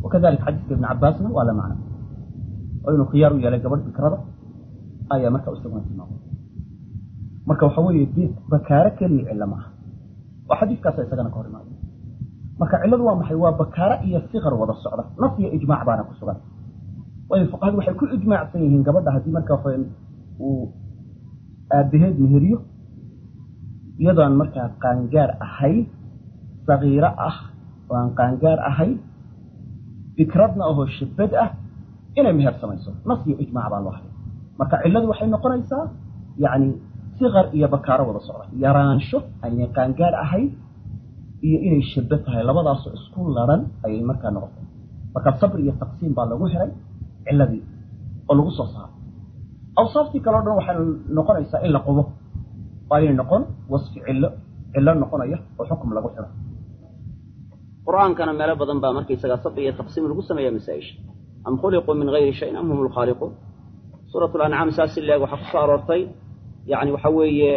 wakadalika xadiiska ibn cabaasna waa la macno oo inuu khiyaar u yeelay gabadh fikrada ayaa marka isaguna tilmaamay marka waxa weeye bakaaro keliya cilo maaha oo xadiiskaasa isagana ka hor imaada marka cilladu waa maxay waa bakaaro iyo sikar wada socda nas iyo ijmaac baana ku sugan waayo fuqahadu waxay ku ijmaacsan yihiin gabadha haddii marka uu aabaheed meheriyo iyadoon markaa qaangaar ahayd sagiiro ah oo aan qaangaar ahayd fikradna ahoo shabad ah inay meher samayso nas iyo ijmaac baa loo haday marka cilladu waxay noqonaysaa yacni sikar iyo bakaaro wada socda yaraansho aynay qaangaar ahayd iyo inay shabad tahay labadaasoo isku laran ayay markaa noqotay marka sabr iyo taqsiim baa lagu helay cilladii oo lagu soo saaray awsaaftii kaleo dhan waxay noqonaysaa in la qubo oo aynay noqon wasfi cillo cillo noqonaya oo xukum lagu xiro qur'aankana meelo badan baa markaysagaa sabri iyo taqsiim lagu sameeya masaa-isha am khuliquu min gayri shayin am hum lkhaaliquun suurat lancaam saas si leeg waxaa ku soo aroortay yani waxa weeye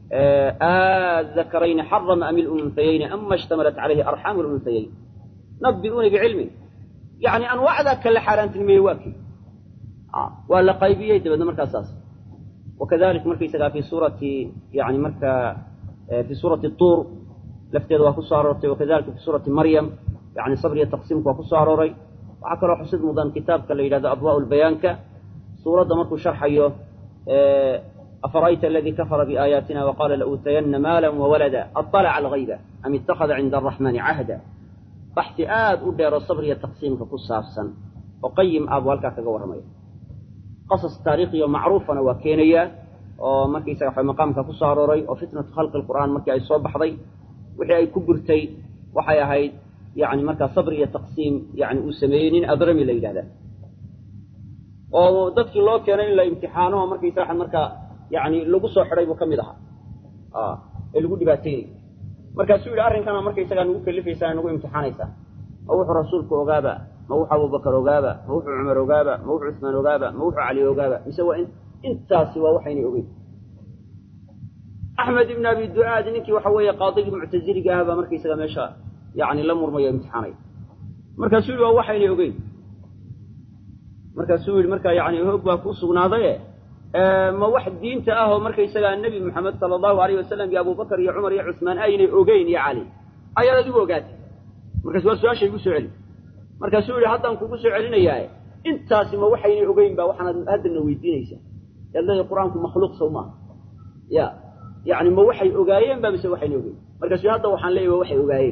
aadakarayni xarama am ilunhayayni ama ishtamalat calayhi arxaamu lunhayayn nabi'uuni bicilmin yani anwaacdaa kala xaaraantilmeeyey waa kii waa la qaybiyey dabeedna markaa saas wakadalik markaysagaa fi suurati yani markaa fi suurati tuur lafteeda waa ku soo aroortay wakadalika fi suurati maryam yani sabriya taqsiimku waa ku soo arooray waxaa kaloo xusid mudan kitaabka la yidhahdo adwaa'u lbayaanka suuradda markuu sharxayo afara'ayta aladii kafara biaayaatina waqaala lauutayana maala wawalada aطalaca algayba am ittakhada cinda araxmaani cahda baxsi aad u dheero sabriya taqsiimka ku saabsan oo qayim ah buu halkaa kaga warramaya qasas taariikhiyo macruufana waa keenayaa oo markaysaga waxa maqaamka ku soo arooray oo fitnatu khalqi lqur'aan markii ay soo baxday wixii ay ku gurtay waxay ahayd yani markaa sabri iyo taqsiim yani uu sameeyey nin adrami la yidhahda oo dadkii loo keenay in la imtixaano markaysa waxa markaa yani lagu soo xidhay buu ka mid ahaa ee lagu dhibaateynay markaasuu yidhi arrinkana markaysagaa nagu kalifaysaa nagu imtixaanaysaa ma wuxuu rasuulku ogaaba ma wuxuu abubakar ogaaba ma wuxuu cumar ogaaba ma wuxuu cusmaan ogaaba ma wuxuu cali ogaaba mise waa in intaasi waa waxaynay ogeyn axmed ibn abi duaad ninkii waxa weeye qaadigii muctaziliga ah baa markaysaga meesha yani la murmayo imtixaanay markaasuu yihi waa waxaynay ogeyn markaasuu yihi markaa yani hoog baa ku sugnaaday ma wax diinta ah oo markaysagaa nebi moxamed sala allahu alayh wasalam iyo abubakar iyo cumar iyo cusmaan aynay ogeyn iyo cali ayaad adigu ogaatay markaas waa su-aasha igu soo celi markaasuu yihi haddaan kugu soo celinayaaye intaasi ma waxaynay ogeyn baa waxaanaad haddana weydiinaysaa yaad leedahay qur-aanku makhluuq sow maaha ya yani ma waxay ogaayeen ba mise waxayna ogeyn markaasu hadda waxaan leeyahy waa waxay ogaayeen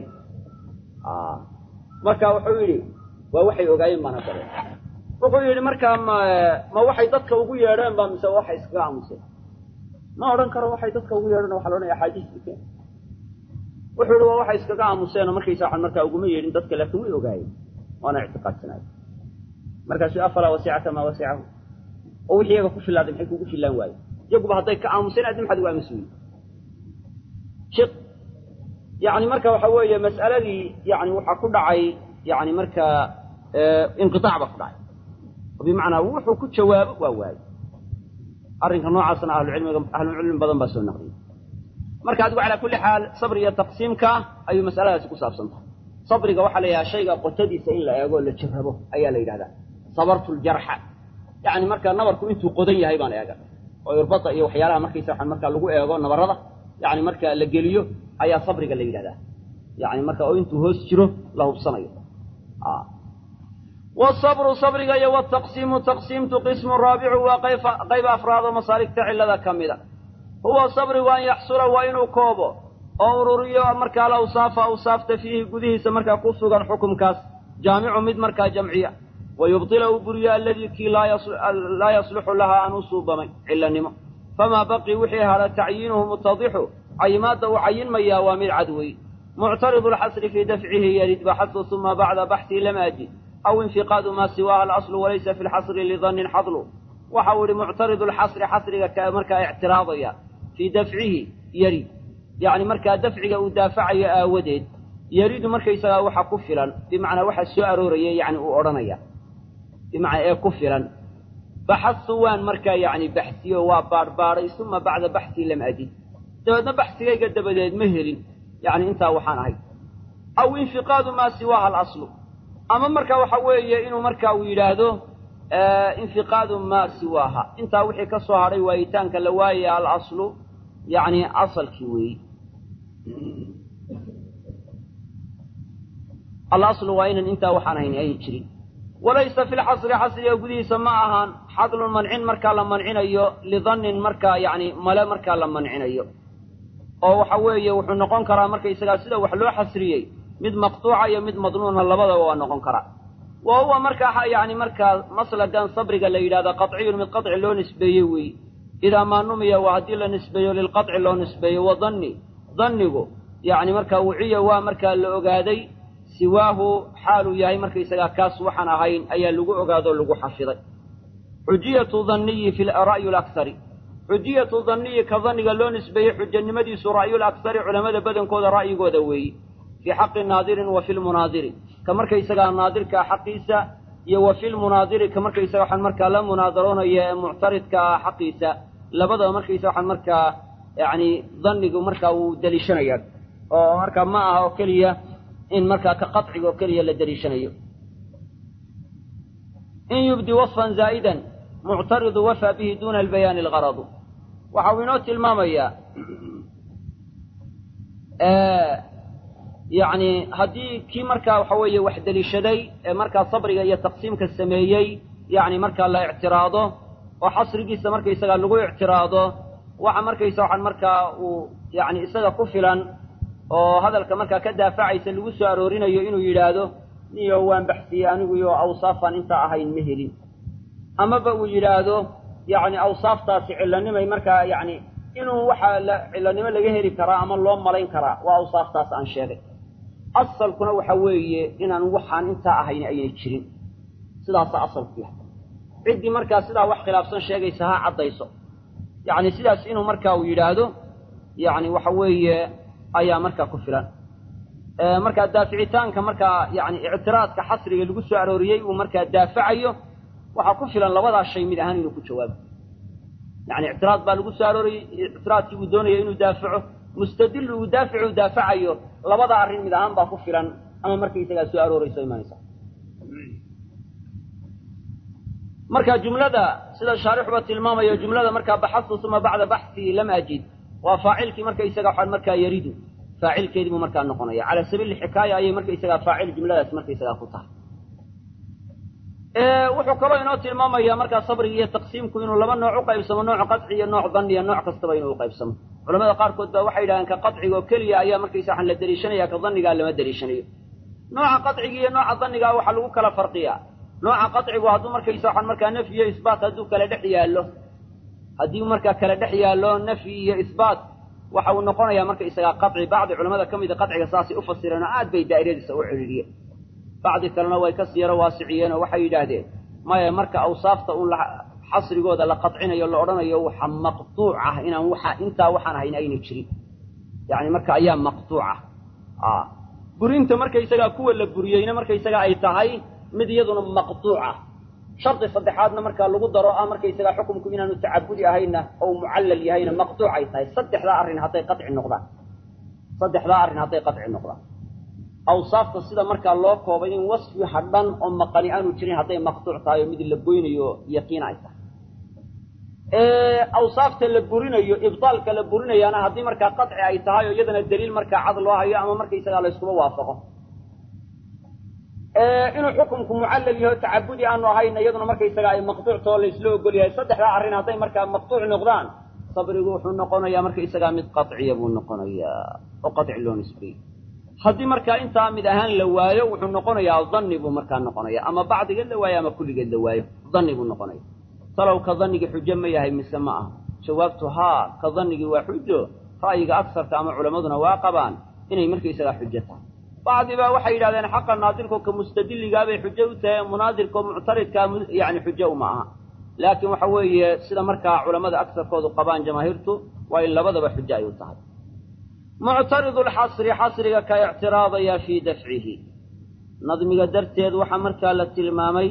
marka wuxuu yidhi waa waxay ogaayeen baana dare wuxuu yidhi markaa ma ma waxay dadka ugu yeedheen ba mise waxay iskaga aamuseen ma odhan karo waxay dadka ugu yeedheen waxa la odhanaya axaadiistii keen wuxuu yihi waa waxay iskaga aamuseen oo markaysa waxan markaa uguma yeedhin dadka laakiin way ogaayeen waana ictiqaadsanaay markaasu afalaa wasicaka maa wasicahu oo wixii iyaga ku filaaday maxay kugu filaan waaye iyaguba hadday ka aamuseen addi maxaad ugu aamusi weyey shiq yani marka waxa weeye mas'aladii yani waxaa ku dhacay yani markaa inqiaac baa ku dhacay bimacnaa wuxuu ku jawaabo waa waayo arrinka noocaasna ahlucilmiga ahlucilmi badan baa soo naqliyay marka adigu calaa kulli xaal sabri iyo taqsiimka ayuu masaladaasi ku saabsan tahay sabriga waxaa la yidhaha shayga qotadiisa in la eego la jarrabo ayaa la yidhahdaa sabartu ljarxa yani marka nabarku intuu qodan yahay baan eega oo irbada iyo waxyaalaha markaysa waxaan markaa lagu eego nabarada yani marka la geliyo ayaa sabriga la yidhahdaa yani marka oo intuu hoos jiro la hubsanayo wsabru sabriga iyo wtaqsiimu taqsiimtu qismu raabicu waa qayb afraado masaaligta cilada ka mida huwa sabrigu an yaxsula waa inuu koobo oo ururiyo markaa alawsaafa awsaafta fiihi gudihiisa markaa ku sugan xukumkaas jaamicu mid markaa jamciya wa yubdila uu buriyo alladii kii laa yasluxu lahaa aan u suubamay cilanimo famaa baqii wixii hada tacyiinuhu mutadixu cayimaadda uu cayinmayaa waa mid cad wey muctaridu lxasri fii dafcihi yarid baxasu uma bacda baxsii lam ajid aw infiqaadu maa siwaaha alaslu walaysa fi lxasri lidannin xadlu waxa uu yihi muctaridu lxasri xasriga ka markaa ictiraadaya fii dafcihi yarid yacni markaa dafciga uu daafacayo aawadeed yaridu markaysagaa waxa ku filan bimacnaa waxa soo arooraya yani uu odhanaya bimacnaa ee ku filan baxasu waan markaa yacni baxsiyo waa baadhbaadhay uma bacda baxsii lam ajid dabeedna baxsigayga dabadeed ma helin yani intaa waxaan ahay aw infiqaadu maa siwaaha alaslu ama marka waxa weeye inuu marka uu yidhaahdo infiqaadu maa siwaaha intaa wixii ka soo hadhay waayitaanka la waayaya alaslu yacni asalkii weeyi alaslu waa inan intaa waxaan hayn ayna jirin walaysa fi lxasri xasriga gudihiisa ma ahaan xadlun mancin markaa la mancinayo lidannin markaa yacni male markaa la mancinayo oo waxa weeye wuxuu noqon karaa markaysagaa sida wax loo xasriyey mid maqtuuca iyo mid madnuuna labadaba waa noqon karaa wa huwa markaa yacni markaa maslagan sabriga la yidhahda qaciyun mid qaci loo nisbeeye weeye idaa maa numiya waa haddii la nisbeeyo lilqaci loo nisbeeyo wa danni dannigu yacni markaa wuciya waa markaa la ogaaday siwaahu xaaluu yahay markaysagaa kaas waxaan ahayn ayaa lagu ogaado lagu xafiday xujiyatu danniyi fi ra'yu lakhari xujiyatu danniyi ka danniga loo nisbeeyey xujanimadiisu ra'yul akhari culammada badankooda ra'yigooda weeyi fii xaqi naadirin wa fi lmunaadiri ka markaysagaa naadirkaa xaqiisa iyo wa fi lmunaadiri ka markaysaga waxaan markaa la munaadaroonaya ee muctaridka ah xaqiisa labadaba markaysa waxaan markaa yacni dannigu markaa wuu deliishanaya oo markaa ma aha oo keliya in markaa ka qaciga oo keliya la deliishanayo in yubdi wasfan zaa'idan muctaridu wafaa bihi duuna albayaani algaradu waxa uu inoo tilmaamayaa yacni haddii kii markaa waxa weeye wax deliishaday ee markaa sabriga iyo taqsiimka sameeyey yacni markaa la ictiraado oo xasrigiisa markaysagaa lagu ictiraado waxa markaysa waxaan markaa uu yacni isaga ku filan oo hadalka markaa ka daafacaysa lagu soo aroorinayo inuu yidhaahdo niyo waan baxsiyey aniguyo awsaafaan intaa ahayn ma helin amaba uu yidhaahdo yacni awsaaftaasi cillanimay markaa yacni inuu waxaa la cillanimo laga heli karaa ama loo malayn karaa waa awsaaftaas aan sheegay asalkuna waxa weeye inaan waxaan intaa ahayn aynay jirin sidaasaa asalku yahay ciddii markaa sidaa wax khilaafsan sheegaysa ha caddayso yacni sidaas inuu markaa uu yidhaahdo yacni waxa weeye ayaa markaa ku filan markaa daaficitaanka markaa yani ictiraadka xasriga lagu soo arooriyey uu markaa daafacayo waxaa ku filan labadaa shay mid ahaan inuu ku jawaabo yani ictiraad baa lagu soo arooriyey ictiraadkii uu doonaya inuu daafaco mustadil uu daaficu daafacayo labada arrin mid ahaan baa ku filan ama markaysagaa soo aroorayso imaanaysa marka jumlada sida shaarixuba tilmaamayo jumlada markaa baxastu uma bacda baxsii lam ajid waa faacilkii markaysaga waxaa markaa yaridu faacilkeedii buu markaa noqonaya cala sabiili xikaaya ayay markaysagaa faacil jumladaas markaysagaa ku tahay wuxuu kaloo inoo tilmaamayaa markaa sabriga iyo taqsiimku inuu laba nooc u qaybsamo nooc qaci iyo nooc danniya nooc kastaba inuu uqaybsamo culamada qaarkood baa waxay yidhahdeen ka qaciga oo keliya ayaa markaysa waxaan la deliishanaya ka dannigaa lama deliishanayo nooca qaciga iyo nooca dannigaa waxaa lagu kala farqiyaa nooca qacigu hadduu markaysa waxaan markaa nafyi iyo isbaat hadduu kala dhex yaallo haddii markaa kala dhex yaallo nafyi iyo isbaat waxa uu noqonayaa markaysagaa qaci bacdi culamada ka mida qaciga saasay u fasireen oo aad bay daa'iradiisa u celiliyeen bacdi kalena way kasii yaro waasiciyeen oo waxay yidhaahdeen maya marka awsaafta un xasrigooda la qadcinayo la odhanayo waxa maqtuuc ah inaan waxa intaa waxaan ahayn ayna jirin yacni marka ayaa maqtuuca burinta markaysagaa kuwa la buriyeyna markaysagaa ay tahay mid iyaduna maqtuuca shardi saddexaadna markaa lagu daro ah markaysagaa xukumku inaanu tacabudi ahayna oo mucallal yahayna maqtuuc ay tahay saddexdaa arrin hadday qaci noqdaan saddexdaa arrin hadday qaci noqdaan awsaafta sida markaa loo koobay in wasfi hadhan oo maqani aanu jirin hadday maqtuuc tahay oo mid la goynayo yaqiin ay tahay awsaafta la burinayo ibdaalka la burinayaana haddii markaa qaci ay tahay oo iyadana daliil markaa cad loo hayo ama markaysagaa layskuba waafaqo inuu xukumku mucallal yaho tacabudi aanu ahayna iyaduna markaysaga ay maqtuuctoo laysla ogol yahay saddexdaa arrin hadday markaa maqtuuc noqdaan sabrigu wuxuu noqonayaa markaysagaa mid qaciya buu noqonayaa oo qaci loo nisbeeyey haddii markaa intaa mid ahaan la waayo wuxuu noqonayaa danni buu markaa noqonaya ama bacdigeed la waayo ama kulligeed la waayo danni buu noqonaya talow ka dannigii xujo ma yahay mise ma aha jawaabtu haa ka dannigii waa xujo ra'yiga agsarka ama culammaduna waa qabaan inay markaysagaa xujo tahay bacdi baa waxay yidhahdeen xaqa naadirko ka mustadilligaabay xujo u tahay munaadirko muctaridkaa yani xujo uma aha laakiin waxa weeye sida markaa culammada agsarkoodu qabaan jamaahiirtu waa in labadaba xujo ay u tahay muctaridu lxasri xasriga ka ictiraadaya fii dafcihi nadmiga darteed waxaa markaa la tilmaamay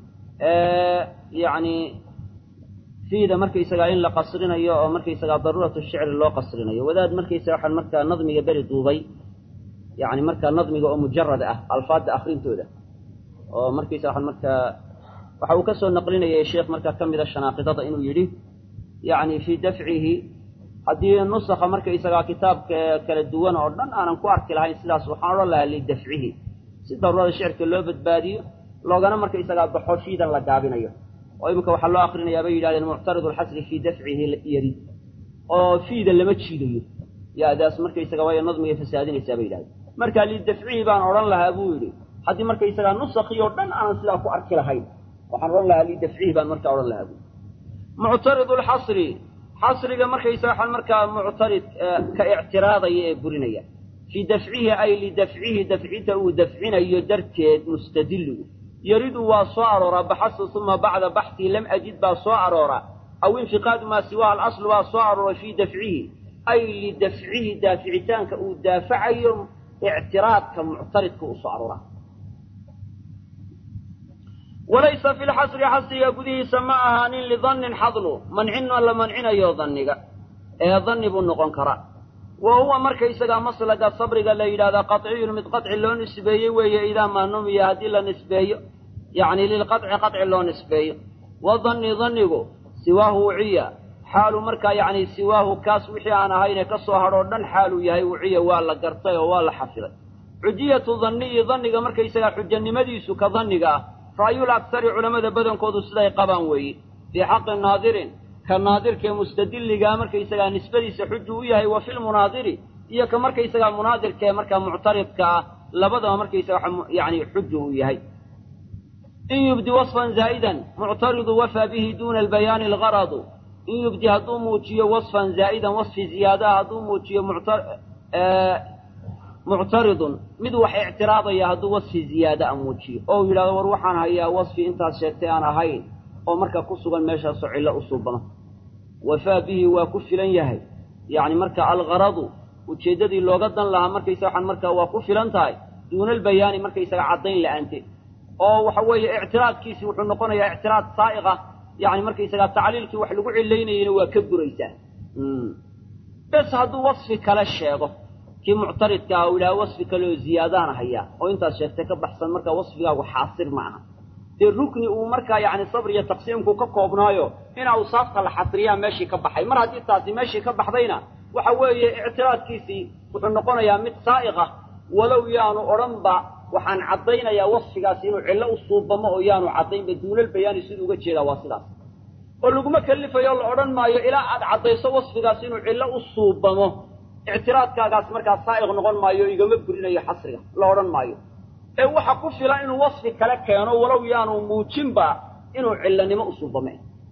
yani fiida markaysagaa in la qasrinayo oo markaysagaa daruuratu shicri loo qasrinayo wadaad markaysaga waxaan markaa nadmiga beri duubay yani markaa nadmiga oo mujarad ah alfaadda akrintooda oo markiisa waxaan markaa waxa uu ka soo naqlinayay sheekh markaa ka mida shanaaqidada inuu yidhi yacni fii dafcihi haddii nusakha markaysagaa kitaabka kala duwan oo dhan aanan ku arki lahayn sidaas waxaan odhan lahaa lidafcihi si daruurada shicirka loo badbaadiyo loogana markaysagaa baxo fiidan la gaabinayo oo iminka waxaa loo akrinayaa bay yidhahdeen muctaridu alxasri fii dafcihi yarid oo fiida lama jiidayo yaadaas markaysaga waayo nadmiga fasaadinaysaa bay yidhahdeen marka lidafcihi baan odhan lahaa buu yidhi haddii markaysagaa nusakii oo dhan aanan sidaa ku arki lahayn waxaan odhan lahaa lidafcihi baan markaa odhan lahaa buu muctaridu alxasri xasriga markaysaga waxaan markaa muctarid ka ictiraadaya ee burinaya fii dafcihi ay lidafcihi dafcinta uu dafcinayo darteed mustadillu yaridu waa soo arooraa baxasu uma bacda baxtii lam ajid baa soo aroora aw infiqaadu maa siwaha alaslu baa soo arooray fii dafcihi ay lidafcihi daaficitaanka uu daafacayo ictiraadka muctaridka uu soo arooraa walaysa fi lxasri xasriga gudihiisa ma ahaanin lidannin xadlu mancina la mancinayo danniga ee danni buu noqon karaa wa huwa markaysagaa maslaga sabriga la yidhahdaa qaciyun mid qaci loo nisbeeyey weeye idaa maa numiya haddii la nisbeeyo yacni lilqaci qaci loo nisbeeyo wa danni dannigu siwaahu wuciya xaalu markaa yacni siwaahu kaas wixii aan ahayne ka soo hadhoo dhan xaaluu yahay wuciya waa la gartay oo waa la xafiday xujiyatu danniyi danniga markaysagaa xujanimadiisu ka danniga ah ra'yul aksari culammada badankoodu siday qabaan weeye fii xaqi naadirin ka naadirkaee mustadilligaa markaysagaa nisbadiisa xuju u yahay wa filmunaadiri iyo ka markaysagaa munaadirkaee markaa muctaridka ah labadaba markaysaga yani xuju u yahay in yubdi wasfan zaa'idan muctaridu wafaa bihi duuna albayaani algaradu in yubdi hadduu muujiyo wasfan zaa'idan wasfi ziyaadaha hadduu muujiyo muctaridun mid wax ictiraadaya hadduu wasfi ziyaada a muujiyo oo uu yidhahdo war waxaan hayaa wasfi intaad sheegtay aan ahayn oo marka ku sugan meeshaasoo cillo u suubano wafaa bihi waa ku filan yahay yacni marka algaradu ujeeddadii looga dan lahaa markaysa waxaan markaa waa ku filan tahay duuna albayaani markaysaga caddayn la'aanteed oo waxa weeye ictiraadkiisi wuxuu noqonayaa ictiraad saa'iq ah yacni markaysagaa tacliilkii wax lagu cilaynayeyna waa ka buraysaa bes hadduu wasfi kale sheego kii muctaridka ah uu yidhaha wasfi kale oo ziyaadaana hayaa oo intaad sheegtay ka baxsan markaa wasfigaagu xaasir ma aha dee rukni uu markaa yacni sabr iyo taqsiimku ka koobnaayo in awsaafta la xasriyaa meeshii ka baxay mar haddii taasi meeshii ka baxdayna waxa weeye ictiraadkiisii wuxuu noqonayaa mid saa'iq ah walow yaanu odhanba waxaan caddaynayaa wasfigaasi inuu cillo u suubamo oo yaanu caddaynba duunal bayaani siduu uga jeedaa waa sidaas oo laguma kelifayo la odhan maayo ilaa aad caddayso wasfigaasi inuu cillo u suubamo ictiraadkaagaas markaa saa'iq noqon maayo o igama burinayo xasriga la odhan maayo ee waxa ku filan inuu wasfi kale keeno walow yaanu muujinba inuu cillanimo u suubame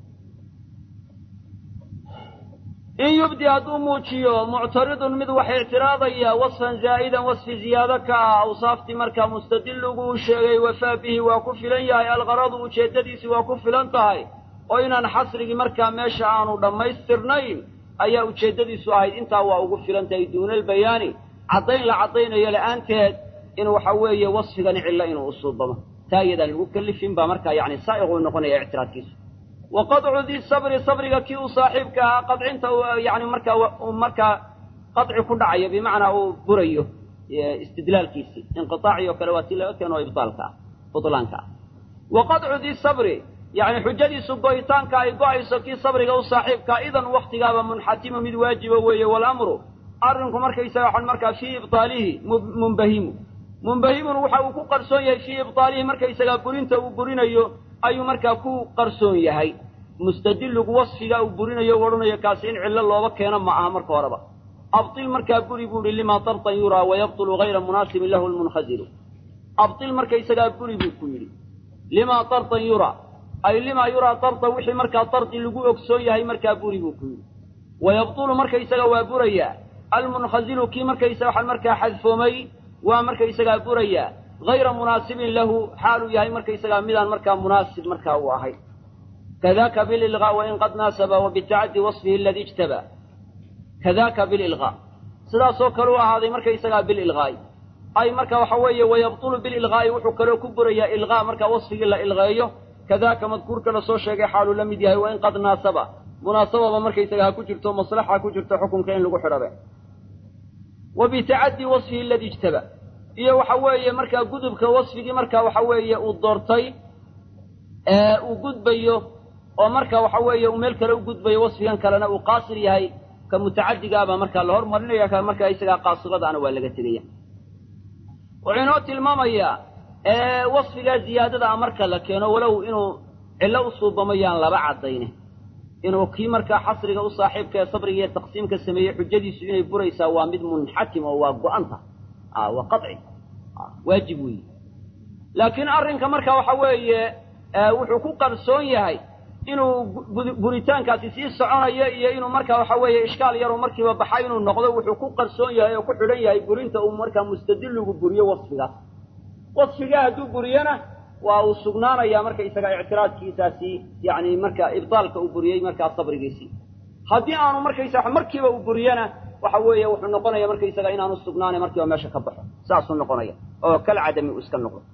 in yubdi hadduu muujiyo muctaridun mid wax ictiraadaya wasfan zaa'idan wasfi ziyaado ka ah awsaaftii markaa mustadilligu uu sheegay wafaa bihi waa ku filan yahay algaradu ujeeddadiisii waa ku filan tahay oo inaan xasrigii markaa meesha aanu dhammaystirnayn ayaa ujeeddadiisu ahayd intaa waa ugu filan tahay duunalbayaani caddayn la caddaynayo la'aanteed in waxa weeye wasfigani cillo inuu usuubamo taa iyadaan lagu kelifin baa markaa yacni saa'iquu noqonaya ictiraadkiisu wa qadcu di sabri sabriga kii uu saaxiibka ahaa qadcinta yani markaa markaa qadci ku dhacayo bimacnaa uu burayo istidlaalkiisii inqiaaci oo kale waa tii laga keeno ibaalka ah butlaanka ah wa qadcu di sabri yacni xujadiisu go'itaanka ay go'ayso kii sabriga u saaxiibkaa idan waktigaaba munxatimu mid waajiba weeye walamru arrinku markaysaga waxaan markaa fii ibtaalihi munbahimu munbahimun waxa uu ku qarsoon yahay fii ibtaalihi markaysagaa burinta uu burinayo ayuu markaa ku qarsoon yahay mustadilligu wasfiga uu burinayo u odhanayo kaasi in cillo looba keeno ma aha marka horeba abtil markaa buri buu ihi limaa tartan yuraa wayabtulu hayra munaasibin lahu lmunkhasiru abtil markaysagaa buri buu ku yidhi limaa tartan yuraa ay limaa yuraa tarta wixii markaa tardi lagu ogsoon yahay markaa buri buu ku yidhi wayabtulu markaysaga waa burayaa almunkhasilu kii markaysaga waxaan markaa xadfoomay waa markaysagaa burayaa hayra munaasibin lahu xaaluu yahay markaysagaa midaan markaa munaasib markaa u ahay kadaaka bililqaa wain qad naasaba wa bitacaddi wasfihi aladii ijtaba kadaaka bililqaa sidaasoo kale u ahaaday markaysagaa bililqaa'i ay marka waxa weeye wayabtulu bililqaa'i wuxuu kaloo ku burayaa ilqaa markaa wasfigii la ilqeeyo kadaaka madkuurka la soo sheegay xaaluu la mid yahay wain qad naasaba munaasababa markaysaga ha ku jirto maslaxa ku jirto xukunka in lagu xidhabe wa bitacaddi wasfihi aladii ijtaba iyo waxa weeye markaa gudubka wasfigii marka waxa weeye uu doortay ee uu gudbayo oo marka waxa weeye uu meel kale u gudbayo wasfigan kalena uu qaasir yahay ka mutacadigaabaa markaa la hormarinaya ka markaa isagaa qaasiradaana waa laga tegaya wuxuu inoo tilmaamayaa wasfigaa ziyaadada a marka la keeno walow inuu cillo u suubamayaan laba caddayne inuu kii markaa xasriga u saaxiibka ee sabriga iyo taqsiimka sameeyey xujadiisu inay buraysaa waa mid munxakim oo waa go-anta waa qaci waajib weeye laakiin arrinka marka waxa weeye wuxuu ku qarsoon yahay inuu buritaankaasi sii soconayo iyo inuu marka waxa weeye ishkaal yaruu markiiba baxay inuu noqdo wuxuu ku qarsoon yahay oo ku xidhan yahay burinta uu markaa mustadilligu buriyo wasfigaas wasfigaa hadduu buriyona waa uu sugnaanayaa marka isaga ictiraadkiisaasi yani marka ibdaalka uu buriyey markaa sabrigiisii haddii aanu markaysa markiiba uu buriyona waxa weeye wuxuu noqonaya markaysaga inaanu sugnaana markiiba meesha ka baxo saasuu noqonaya oo kal cadami uu iska noqdo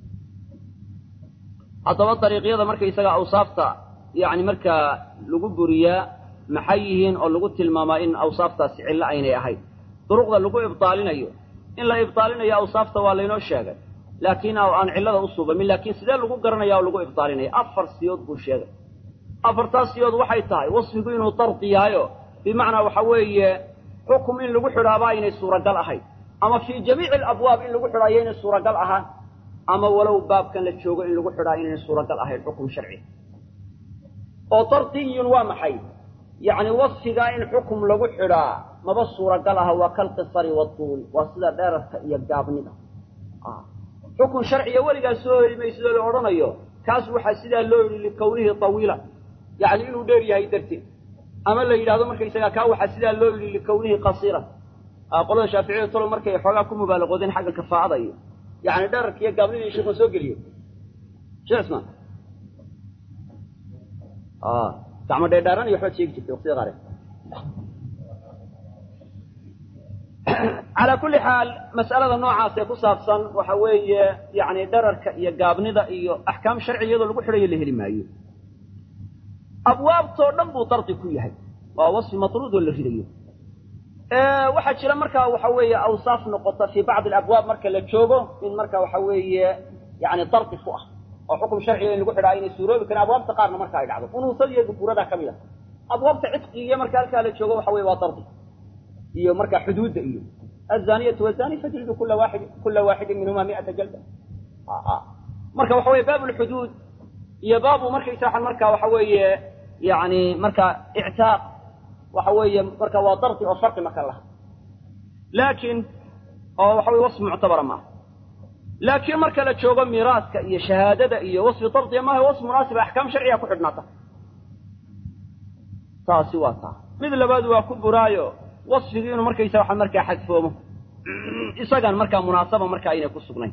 haddaba dariiqyada markaysaga awsaafta yani markaa lagu buriyaa maxay yihiin oo lagu tilmaamaa in awsaaftaasi cillo aynay ahayn duruqda lagu ibdaalinayo in la ibdaalinayo awsaafta waa laynoo sheegay laakiin aan cillada u suubamin laakiin sidee lagu garanaya oo lagu ibdaalinaya afar siyood buu sheegay afartaas siyood waxay tahay wasfigu inuu dardi yahayo bimacnaa waxa weeye xukum in lagu xidhaaba aynay suuragal ahayn ama fii jamiici alabwaab in lagu xidhaayo inay suuragal ahaan ama walow baabkan la joogo in lagu xidhaa inaynay suuragal ahayn xukum sharci oo dardiyun waa maxay yacni wasfigaa in xukum lagu xidhaa maba suuragal aha waa kalqisari waduul waa sida dheerarka iyo gaabnida xukun sharciga weligaa soo heli maysidoo la odhanayo kaas waxaa sidaa loo yidhi likawnihi tawiila yacni inuu dheer yahay darteed ama la yidhahdo markaysagaa kaa waxaa sidaa loo yidhi likawnihi qasiiran qolada shaaficiyada tolo markay xoogaa ku mubaalaqoodeen xagga kafaa'ada iyo yacni dherarka iyo gaabnidii sheekhan soo geliyo sheekh ismaan gacmo dheerdheeran iyo waxbaad sheegi jirtay waqtida qaare calaa kulli xaal mas'alada noocaas ee ku saabsan waxa weeye yacni dherarka iyo gaabnida iyo axkaam sharci iyadoo lagu xidhayo la heli maayo abwaabtoo dhan buu dardi ku yahay waa wasfi matruud oo la ridayo waxaa jira markaa waxa weeye awsaaf noqota fii bacdi alabwaab marka la joogo in marka waxa weeye yani dardi ku ah oo xukum sharciga in lagu xidhaa inay suuroobi kareen abwaabta qaarna marka ay dhacdo unuusada iyo dukuurada ka mid a abwaabta cidqigiiyo marka halkaa la joogo waxa weye waa dardi iyo marka xuduudda iyo azaniyatu wazani fajlidu kula waaxid kula waaxidin minhuma mi'ata jalda marka waxa weye baab lxuduud iyo baabu markaysaa marka waxa weeye yani marka ictaaq waxa weeye marka waa dardi oo farqi marka laha laakiin oo waxa weye wasfi muctabara maaha laakiin marka la joogo miiraaska iyo shahaadada iyo wasfi dardiya maaha wasfi munaasiba axkaam sharciga ku xidhnaata taasi waa taa mid labaad waa ku buraayo wasfigii inuu markaysa waxa markaa xadfoomo isagaan markaa munaasaba markaa aynay ku sugnayn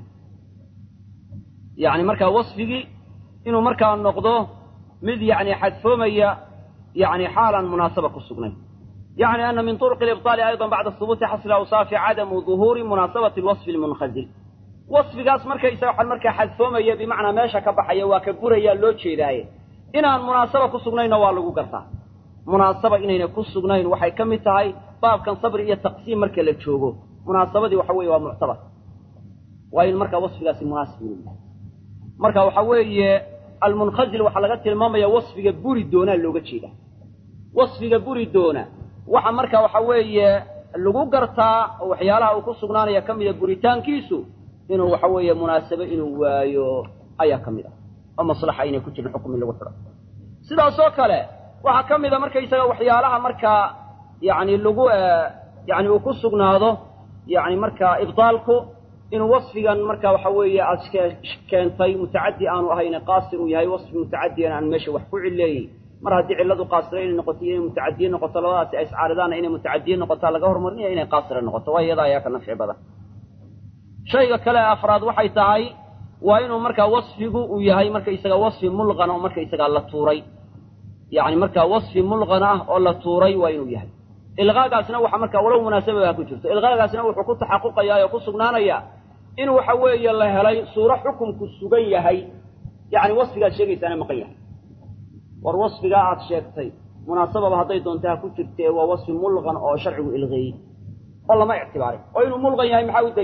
yacni markaa wasfigii inuu markaa noqdo mid yacni xadfoomaya يعني حالا مناسبة كسجنين يعني أن من طرق الإبطال أيضا بعد ثبوت حصل أوصاف عدم ظهور مناسبة الوصف المنخزل وصف قاس مركا يسوح المركا حذفوما يا بمعنى ماشا كبحيا وكبوريا لوتشي داي إن المناسبة كسجنين والغو قرطا مناسبة إننا كسجنين وحي كم تاي باب كان صبر إيا تقسيم مركا لتشوغو مناسبة دي وحوي ومعتبر وإن مركا وصف قاس مناسب مركا وحوي المنخزل وحلقات الماما وصف بوري دونا لوغا جيدا wasfiga buri doona waxa marka waxa weeye lagu gartaa oo waxyaalaha uu ku sugnaanaya ka mida buritaankiisu inuu waxa weeye munaasabe inuu waayo ayaa ka mid ah oo maslaxa inay ku jirin xukum in lagu xidho sidaas oo kale waxaa ka mida markaysaga waxyaalaha markaa yani lagu yani uu ku sugnaado yani markaa ibdaalku inuu wasfigan marka waxa weeye aad keentay mutacadi aanu ahayn qaasir uu yahay wasfi mutacadiyan aan meesha wax ku cileeyey mar haddii cilladu qaasira inay noqoto iyo inay mutacadiye noqoto labadaasi ay iscaaridaana inay mutacadiye noqotaa laga hormarinaya inay qaasira noqoto waa iyada ayaa ka nafci badan shayga kale afraad waxay tahay waa inuu markaa wasfigu uu yahay markaysaga wasfi mulqan oo markaysagaa la tuuray yacni markaa wasfi mulqan ah oo la tuuray waa inuu yahay ilqaagaasna waxa markaa walow munaasababa ku jirto ilqaagaasna wuxuu ku taxaquqayaa oo ku sugnaanayaa in waxa weeye la helay suuro xukumku sugan yahay yacni wasfigaad sheegaysaana maqan yahay war wasfigaa aad sheegtay munaasababa hadday doonta ha ku jirtee waa wasfi mulqan oo sharcigu ilqeeyey oo lama ictibaarin oo inuu mulqan yahay maxaa u daliila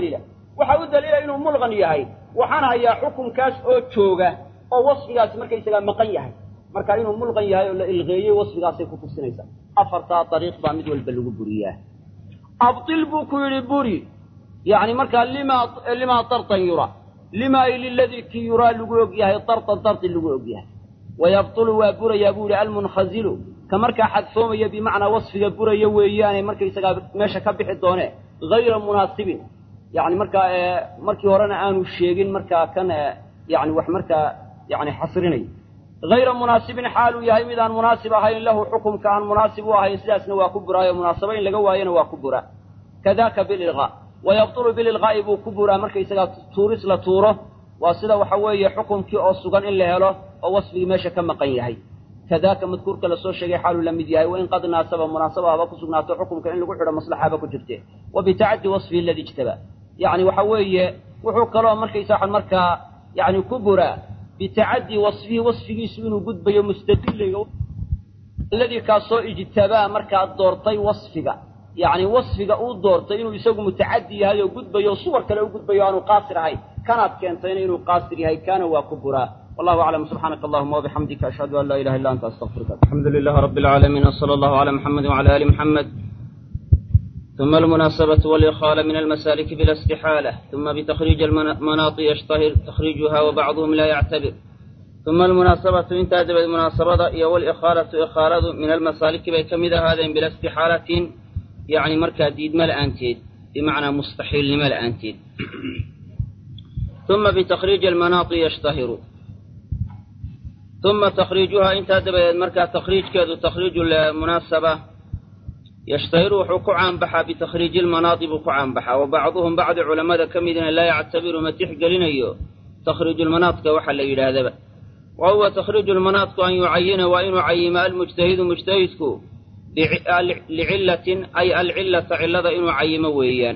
waxa u daliila inuu mulqan yahay waxaan hayaa xukunkaas oo jooga oo wasfigaasi markaysagaa maqan yahay marka inuu mulqan yahay oo la ilqeeyey wasfigaasay ku tusinaysaa afartaa dariiq baa mid walba lagu buriyaa abtil buu ku yidhi buri yacni markaa limaa limaa dartan yura lima ay liladii kii yuraa lagu og yahay dartan darti lagu og yahay wayabtulu waa burayaa buu yihi almunkhasilu ka markaa xadfoomaya bimacnaa wasfiga buraya weeyaane markaysagaa meesha ka bixi doone hayra munaasibin yani markaa markii horena aanu sheegin markaa kan yani wax markaa yani xasrinay hayra munaasibin xaaluu yahay mid aan munaasib ahayn lahu xukumka aan munaasib u ahayn sidaasna waa ku buraayo munaasabo in laga waayana waa ku buraa kadaka bililqaa wayabtulu bililqaa'i buu ku buraa markaysagaa tuuris la tuuro waa sida waxa weeye xukumkii oo sugan in la helo oo wasfigii meesha ka maqan yahay kadaaka madkuurka lasoo sheegay xaaluu la mid yahay wain qad naasaba munaasaba haba ku sugnaato xukumka in lagu xidho maslaxaba ku jirte wa bitacaddi wasfihi aladi ijtaba yacni waxa weeye wuxuu kaloo markaysa waxan markaa yani ku buraa bitacaddi wasfihi wasfigiisu inuu gudbayo mustadilayga alladii kaasoo ijtabaa markaa doortay wasfiga yacni wasfiga uu doortay inuu isagu mutacaddi yahay oo gudbayo suwar kale u gudbayo aanu qaasir ahayn kanaad keentayna inuu qaasir yahay kaana waa ku buraa والله أعلم سبحانك اللهم وبحمدك أشهد أن لا إله إلا أنت أستغفرك الحمد لله رب العالمين وصلى الله على محمد وعلى آل محمد ثم المناسبة والإخالة من المسالك بلا استحالة ثم بتخريج المناط يشتهر تخريجها وبعضهم لا يعتبر ثم المناسبة انتهت بالمناسبة والإخالة إخالة من المسالك بكمد هذا بلا استحالة يعني مركز ديد ملأ أنتيد بمعنى مستحيل لملأ أنتيد ثم بتخريج المناط يشتهر ثم تخريجها انت دبا مركا تخريج كذا تخريج المناسبة يشتهر وحكو عن بحا بتخريج المناطب عن بحا وبعضهم بعض علماء كمدنا لا يعتبر متيح قلنا تخريج المناطق وحل إلى هذا وهو تخريج المناطق أن يعين وإن عيم المجتهد مجتهدك لعلة أي العلة علة إن عيم ويان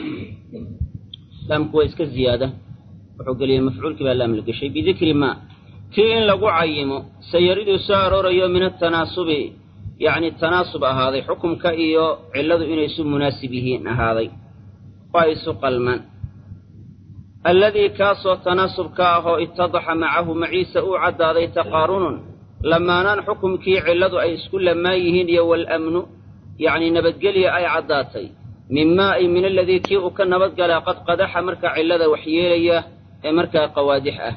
لام كويس كالزيادة وحق لي مفعول كبا لام لك شيء بذكر ما kii in lagu cayimo sayariduu soo aroorayo min atanaasubi yacni tanaasub ahaaday xukumka iyo cilladu inay isu munaasib yihiin ahaaday waa isu qalmaan alladii kaasoo tanaasubka ahoo ittadaxa macahu maciisa uu caddaaday taqaarunun lamaanaan xukumkii cilladu ay isku lamaan yihiin iyo waalamnu yacni nabadgelya ay caddaatay mimaa ay min aladii kii uu ka nabadgalaa qad qadaxa markaa cillada waxyeelaya ee markaa qawaadix ah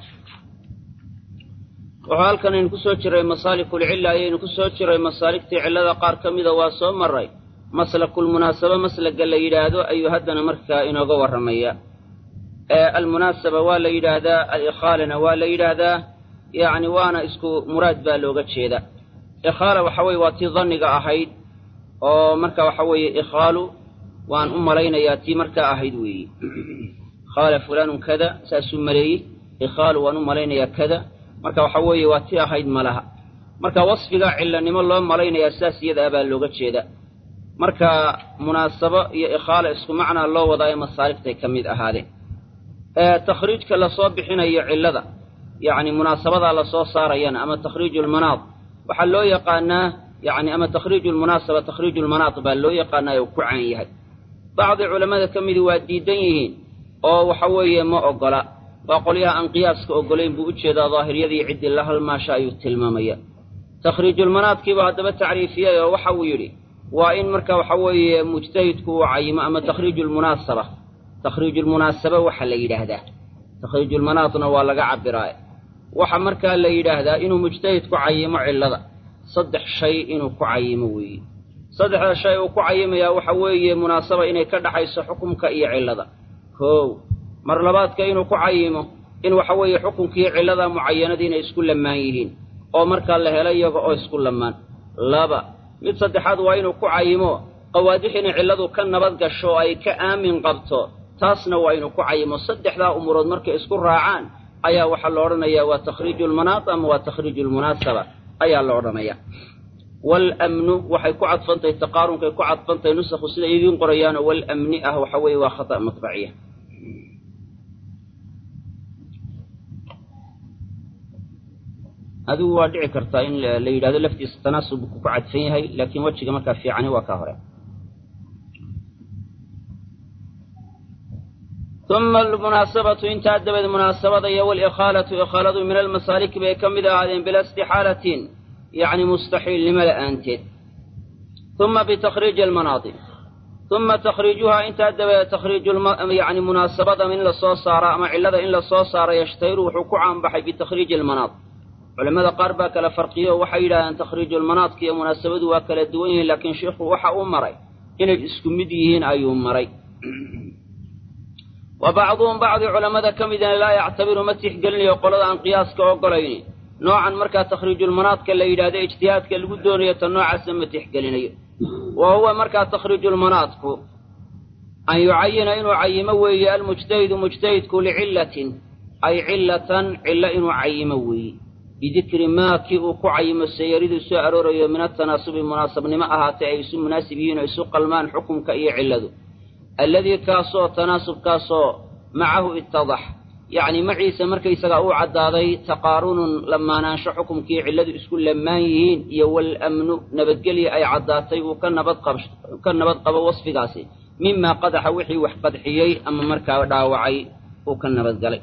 wuxuu halkan aynu ku soo jiray masaalikulcilla ayaynu ku soo jiray masaaligtii cillada qaar ka mida waa soo maray maslakulmunaasaba maslaga la yidhaahdo ayuu haddana markaa inooga warramaya almunaasaba waa la yidhaahdaa alikhaalana waa la yidhaahdaa yacni waana isku muraad baa looga jeeda ikhaala waxa weye waa tii danniga ahayd oo marka waxa weeye ikhaalu waan u malaynayaa tii markaa ahayd weeye khaala fulaanun kada saasuu maleeyey ikhaalu waan u malaynayaa kada marka waxa weeye waa ti ahayd malaha marka wasfiga cillanimo loo malaynayaa sidaas iyadaa baa looga jeeda marka munaasabo iyo ikhaala isku macnaa loo wadaayo masaaligtay ka mid ahaadeen takhriijka lasoo bixinayo cillada yacni munaasabadaa lasoo saarayana ama takhriiju lmanaad waxaa loo yaqaanaa yani ama takhriiju lmunaasaba takhriiju lmanaad baa loo yaqaanaa uu ku caan yahay bacdi culammada ka midi waa diidan yihiin oo waxa weeye ma ogola waa qolyaha aan qiyaaska ogolayn buu u jeedaa daahiriyadii ciddii la halmaasha ayuu tilmaamaya takhriijulmanaadkiibuu haddaba tacriifiyay oo waxa uu yidhi waa in marka waxa weeye mujtahidku uu cayimo ama takhriiju lmunaasaba takhriijulmunaasaba waxa la yidhaahdaa takhriijulmanaadna waa laga cabbiraa waxa markaa la yidhaahdaa inuu mujtahidku cayimo cillada saddex shay inuu ku cayimo weeye saddexda shay uu ku cayimayaa waxa weeye munaasaba inay ka dhaxayso xukumka iyo cillada koow mar labaadka inuu ku cayimo in waxa weeye xukunkii cillada mucayanadii inay isku lamaan yihiin oo markaa la helo iyaga oo isku lamaan laba mid saddexaad waa inuu ku cayimo qawaadix inay cilladu ka nabad gasho oo ay ka aamin qabto taasna waa inuu ku cayimo saddexdaa umurood markay isku raacaan ayaa waxaa la odhanayaa waa takhriiju lmanaad ama waa takhriiju lmunaasaba ayaa la odhanayaa waalamnu waxay ku cadfantahay taqaarunkay ku cadfantahay nusakhu siday idiin qorayaanoo waalamni ah waxa weeye waa khata' matbaciya adigu waa dhici kartaa in la yidhahdo laftiisa tanaasub ku cadfan yahay laakiin wejiga markaa fiicani waa kaa hore uma almunaasabatu intaa dabeed munaasabada iyo walikhaalatu ikhaaladu min almasaaliki bay ka mid ahaadeen bila istixaalatin yacni mustaxiilnimo la'aanteed uma bitakriiji almanaadi uma takhriijuhaa intaa dabadeed takhriiju yani munaasabada in la soo saaro ama cillada in la soo saaro yashtahiru wuxuu ku caanbaxay bitakhriiji almanaad culamada qaar baa kala farqiyo oo waxay yidhahdeen takhriiju lmanaadka iyo munaasabadu waa kala duwan yihiin laakiin sheikhu waxa uu maray inay isku mid yihiin ayuu maray wa bacduhum bacdi culammada ka midina laa yactabiru ma tixgelinayo qolada aan qiyaaska ogolayni noocan markaa takhriijulmanaadka la yidhahdo ijtihaadka lagu doonayo ta noocaasa ma tixgelinayo wa huwa markaa takhriijulmanaadku an yucayina inuu cayimo weeye almujtahidu mujtahidku licillatin ay cillatan cillo inuu cayimo weeye bidikri maa kii uu ku cayimo sayaridu soo aroorayo min atanaasubi munaasabnimo ahaatee ay isu munaasib yihiin oo isu qalmaan xukumka iyo cilladu alladii kaasoo tanaasubkaasoo macahu ittadax yacni maciisa markaysagaa uu caddaaday taqaarunun lamaanaansho xukumkii cilladu isku lamaan yihiin iyo walamnu nabadgelya ay caddaatay uu ka nabadqab ka nabad qabo wasfigaasi mimaa qadaxa wixii wax qadxiyey ama markaa dhaawacay uu ka nabadgalay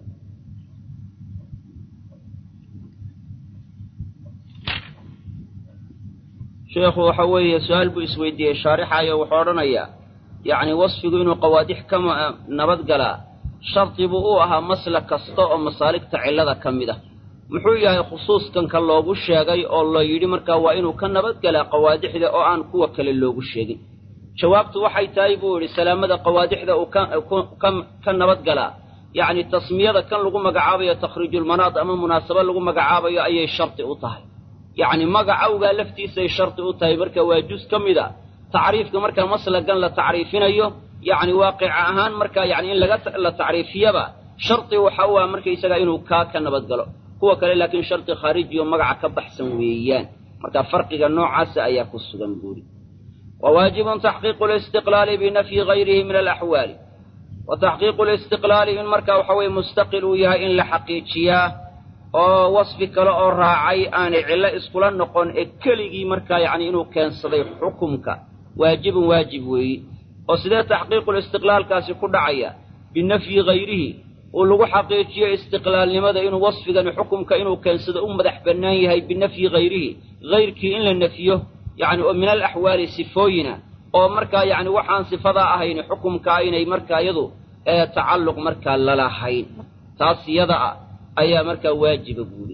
sheekhu waxa weeye su-aal buu isweydiiyey shaarixayo wuxuu odhanayaa yacni wasfigu inuu qawaadix ka nabadgalaa shardi buu u ahaa masla kasta oo masaaligta cillada ka mid ah muxuu yahay khusuuskanka loogu sheegay oo la yidhi markaa waa inuu ka nabadgalaa qawaadixda oo aan kuwa kale loogu sheegin jawaabtu waxay tahay buu yidhi salaamada qawaadixda uu ka nabadgalaa yacni tasmiyada kan lagu magacaabayo takhriijulmanaad ama munaasabo lagu magacaabayo ayay shardi u tahay yacni magacawgaa laftiisay shardi u tahay marka waa jus ka mid a tacriifka markaa maslagan la tacriifinayo yacni waaqica ahaan markaa yani in laga la tacriifiyaba shardi waxa u ah markaysagaa inuu kaa ka nabadgalo kuwa kale laakiin shardi khaarijiyo magaca ka baxsan weeyaan marka farqiga noocaasa ayaa ku sugan buuri wa waajibun taxqiiqu listiqlaali binafyi gayrihi min alaxwaali wa taxqiiqu listiqlaali in markaa waxa weye mustaqil uu yahay in la xaqiijiyaa oo wasfi kale oo raacay aanay cillo iskula noqon ee keligii markaa yacni inuu keensaday xukumka waajibun waajib weeyi oo sidee taxqiiqulistiqlaalkaasi ku dhacaya binafyi hayrihi uu lagu xaqiijiyo istiqlaalnimada inuu wasfigani xukumka inuu keensado u madax bannaan yahay binafyi hayrihi hayrkii in la nefiyo yacni oo min alaxwaali sifooyina oo markaa yacni waxaan sifadaa ahayn xukumka aynay markaa iyadu ee tacalluq markaa lalahayn taas iyada ah ayaa markaa waajiba buuri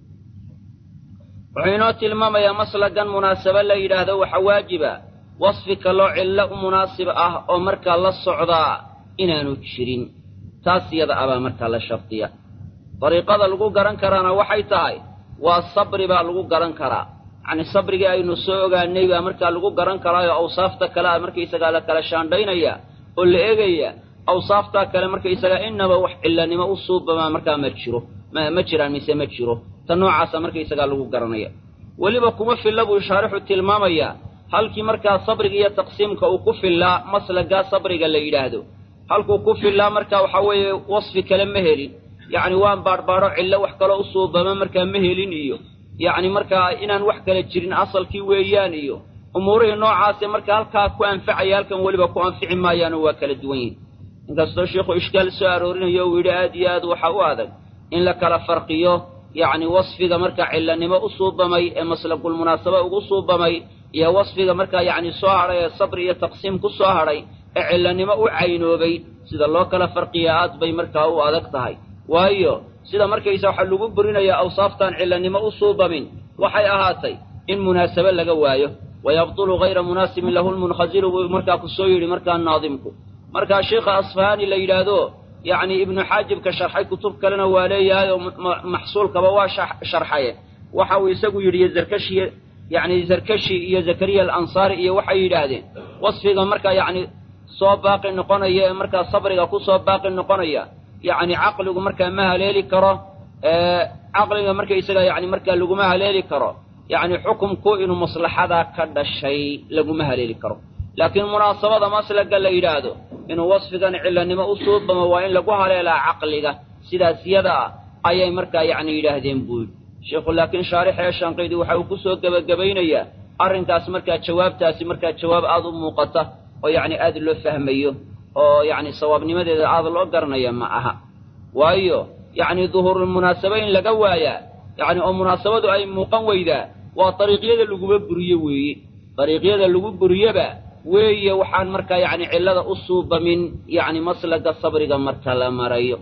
wuxuu inoo tilmaamayaa maslagan munaasabo la yidhaahdo waxa waajiba wasfi kaloo cillo u munaasib ah oo markaa la socdaa inaanu jirin taas iyada abaa markaa la shardiya dariiqada lagu garan karaana waxay tahay waa sabri baa lagu garan karaa yacni sabrigii aynu soo ogaanay baa markaa lagu garan karaayo awsaafta kale a markaysagaa la kala shaandhaynaya oo la eegaya awsaaftaa kale markaysagaa innaba wax cillanimo u suubamaa markaa ma jiro ma jiraan mise ma jiro ta noocaasa markaysagaa lagu garanaya weliba kuma filla buu shaarixu tilmaamayaa halkii markaa sabriga iyo taqsiimka uu ku fillaa maslagaa sabriga la yidhaahdo halkuu ku fillaa markaa waxaa weeye wasfi kale ma helin yacni waan baadhbaadho cillo wax kaloo u suubama markaa ma helin iyo yacni markaa inaan wax kale jirin asalkii weeyaan iyo umuurihii noocaase markaa halkaa ku anfacaya halkan weliba ku anfici maayaano waa kala duwan yihin inkastoo sheikhu ishkaal soo aroorinayo uu yidhi aad iyo aad waxa u adag in la kala farqiyo yacni wasfiga markaa cillanimo u suubamay ee maslagulmunaasaba ugu suubamay iyo wasfiga markaa yacni soo hadhay ee sabri iyo taqsiim ku soo hadhay ee cillanimo u caynoobay sida loo kala farqiya aad bay markaa u adag tahay waayo sida markaysa waxaa lagu burinayaa awsaaftaan cillanimo u suubamin waxay ahaatay in munaasabo laga waayo wayabtulu hayra munaasibin lahu lmunkhasiru buu markaa ku soo yidhi markaa naadimku markaa sheikha asfahaani la yidhaahdo yacni ibnu xaajibka sharxay kutub kalena waa leeyahay oo maxsuulkaba waa sharxaye waxa uu isagu yidhi zarkashi yacni zarkashi iyo zakariya alansaari iyo waxay yidhaahdeen wasfiga markaa yacni soo baaqi noqonaya ee markaa sabriga ku soo baaqi noqonaya yacni caqligu markaa ma haleeli karo caqliga markaysaga yacni markaa laguma haleeli karo yacni xukumku inuu maslaxadaa ka dhashay laguma haleeli karo laakiin munaasabada maslaga la yidhaahdo inuu wasfigan cillanimo u suubamo waa in lagu haleelaa caqliga sidaas yada ah ayay markaa yacni yidhaahdeen buu yidhi sheikhu laakiin shaarix ee shanqidi waxa uu ku soo gebagabaynayaa arrinkaas markaa jawaabtaasi markaa jawaab aad u muuqata oo yacni aad loo fahmayo oo yacni sawaabnimadeeda aada loo garanaya ma aha waayo yacni duhuurulmunaasabo in laga waayaa yacni oo munaasabadu ay muuqan weydaa waa dariiqyada laguba buriyo weeye dariiqyada lagu buriyaba weeye waxaan markaa yacni cillada u suubamin yacni maslaga sabriga marka la marayo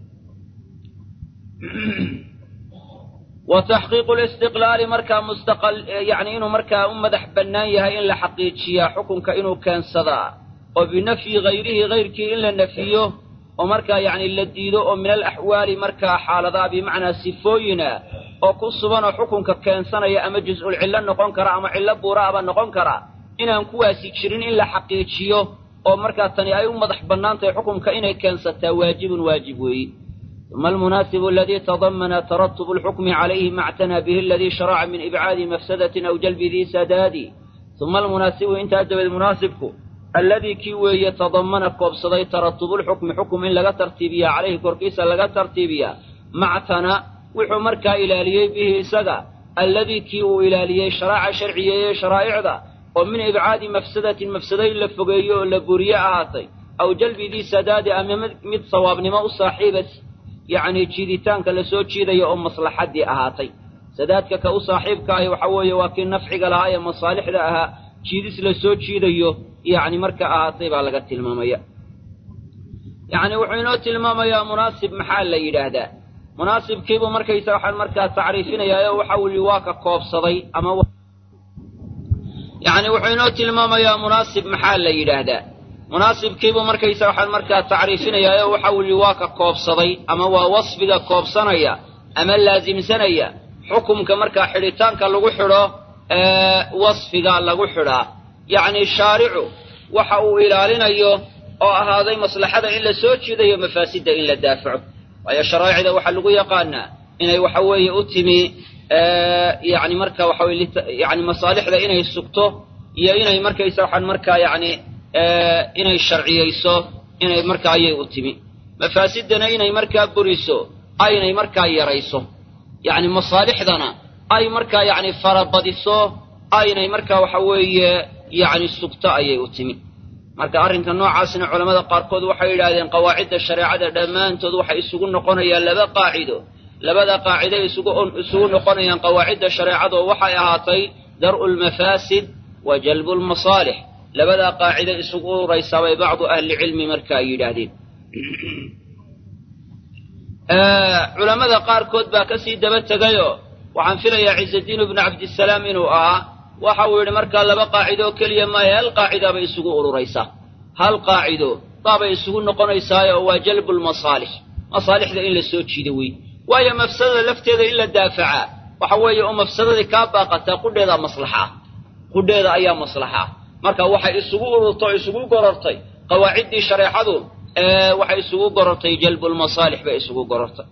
wa taxqiiqu listiqlaali markaa mustaqal yacni inuu markaa u madax bannaan yahay in la xaqiijiyaa xukunka inuu keensadaa oo binafyi hayrihi hayrkii in la nafiyo oo markaa yacni la diido oo min alaxwaali markaa xaaladaa bimacnaa sifooyina oo ku suganoo xukunka keensanaya ama juz-ul cillo noqon kara ama cillo buuraaba noqon kara inaan kuwaasi jirin in la xaqiijiyo oo markaa tani ay u madax bannaan tahay xukunka inay keensataa waajibun waajib weeyi uma almunaasibu aladii tadamana taratubu alxukmi calayhi ma actanaa bihi aladii sharaca min ibcaadi mafsadatin aw jalbi dii sadaadi uma almunaasibu intaa dabeed munaasibku alladii kii weeye tadamana koobsaday taratubulxukmi xukum in laga tartiibiyaa calayhi korkiisa laga tartiibiyaa mactana wuxuu markaa ilaaliyey bihi isaga alladii kii uu ilaaliyey sharaaca sharciyeeye sharaa'icda oo min ibcaadi mafsadatin mafsado in la fogeeyo oo la buriye ahaatay aw jalbi dii sadaadi ama mid sawaabnimo u saaxiiba yacni jiiditaanka la soo jiidaya oo maslaxaddii ahaatay sadaadka ka u saaxiibka ahi waxa weeye waa kii nafciga lahaa ee masaalixda ahaa jiidis la soo jiidayo yacni marka ahaatay baa laga tilmaamaya yacni wuxuu inoo tilmaamayaa munaasib maxaa la yidhaahdaa munaasibkiibuu markaysa waxaan markaa tacriifinayaa oo waxa uli waa ka koobsaday ama yacni wuxuu inoo tilmaamayaa munaasib maxaa la yidhaahdaa munaasibkiibuu markaysa waxaan markaa tacriifinayaa oo waxa uli waa ka koobsaday ama waa wasfiga koobsanaya ama laasimsanaya xukumka markaa xidhitaanka lagu xidho wasfiga lagu xidhaa yacni shaaricu waxa uu ilaalinayo oo ahaaday maslaxada in la soo jiidayo mafaasidda in la daafaco waayo sharaa'icda waxaa lagu yaqaanaa inay waxa weeye u timi yani marka waxa weye yani masaalixda inay sugto iyo inay markaysa waxaan markaa yani inay sharciyeyso inay markaa ayay u timi mafaasidana inay markaa buriso aynay markaa yarayso yacni masaalixdana ay markaa yacni farabadiso aynay markaa waxa weeye yacni sugto ayay u timi marka arrinka noocaasna culammada qaarkood waxay yidhaahdeen qawaacidda shareecada dhammaantood waxay isugu noqonayaan laba qaacido labada qaacido isugu isugu noqonayaan qawaacidda shareecadoo waxay ahaatay dar'u lmafaasid wa jalbu lmasaalix labadaa qaacido isugu uraysaa bay bacdu ahlicilmi marka ay yidhaahdeen culammada qaarkood baa ka sii daba tegayoo waxaan filayaa ciisadiin ibnu cabdisalaam inuu ahaa waxa uu yidhi markaa laba qaacido oo keliya maahe hal qaacida bay isugu ururaysaa hal qaacido baabay isugu noqonaysaayo oo waa jalbu lmasaalix masaalixda in la soo jiido wey waayo mafsadada lafteeda in la daafacaa waxa weeye oo mafsadadii kaa baaqataa qudheedaa maslaxa qudheeda ayaa maslaxa marka waxay isugu ururtay oo isugu gorortay qawaaciddii shareecadu waxay isugu gorortay jalbulmasaalix bay isugu gorortay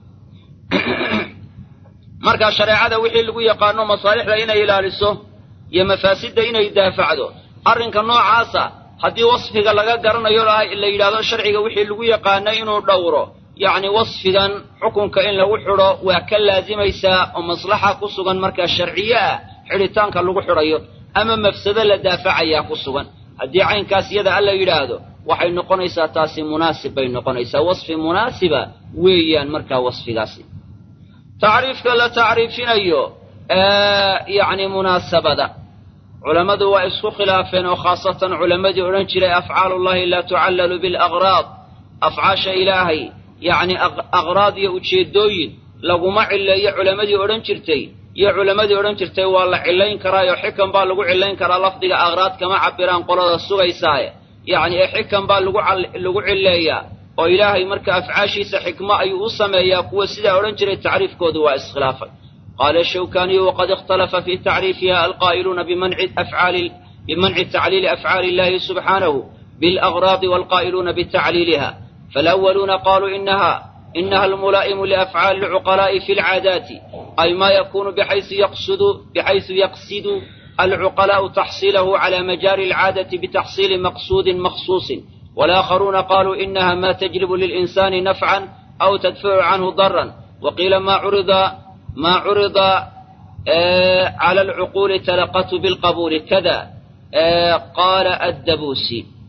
marka shareecada wixii lagu yaqaano masaalixda inay ilaaliso iyo mafaasidda inay daafacdo arrinka noocaasa haddii wasfiga laga garanayo la yidhahdo sharciga wixii lagu yaqaano inuu dhowro yacni wasfigan xukunka in lagu xidho waa ka laasimaysaa oo maslaxa ku sugan markaa sharciye ah xidhitaanka lagu xidhayo ama mafsado la daafacayaa ku sugan haddii caynkaas iyada alla yidhaahdo waxay noqonaysaa taasi munaasib bay noqonaysaa wasfi munaasiba weeyaan markaa wasfigaasi tacriifka la tacriifinayo yacni munaasabada culammadu waa isku khilaafeen oo khaasatan culammadii odhan jiray afcaalullahi laa tucallalu bilaqraad afcaasha ilaahay yacni aqraad iyo ujeeddooyin laguma cileeyo culammadii odhan jirtay iyo culammadii odhan jirtay waa la cillayn karaayo xikan baa lagu cillayn karaa lafdiga aqraad kama cabiraan qolada sugaysaaye yacni ee xikan baa lagu lagu cilleeyaa oo ilaahay marka afcaashiisa xikmo ayuu u sameeyaa kuwa sidaa odhan jiray tacriifkoodu waa iskhilaafay qaala shawkaniyu waqad ikhtalafa fii tacriifiha alqaa'iluuna bimanci afcaali bimanci tacliili afcaali illahi subxaanahu bilaqraadi waalqaa'iluuna bitacliiliha فالأولون قالوا إنها إنها الملائم لأفعال العقلاء في العادات أي ما يكون بحيث يقصد بحيث يقصد العقلاء تحصيله على مجاري العادة بتحصيل مقصود مخصوص والآخرون قالوا إنها ما تجلب للإنسان نفعا أو تدفع عنه ضرا وقيل ما عرض ما عرض آه على العقول تلقته بالقبول كذا آه قال الدبوسي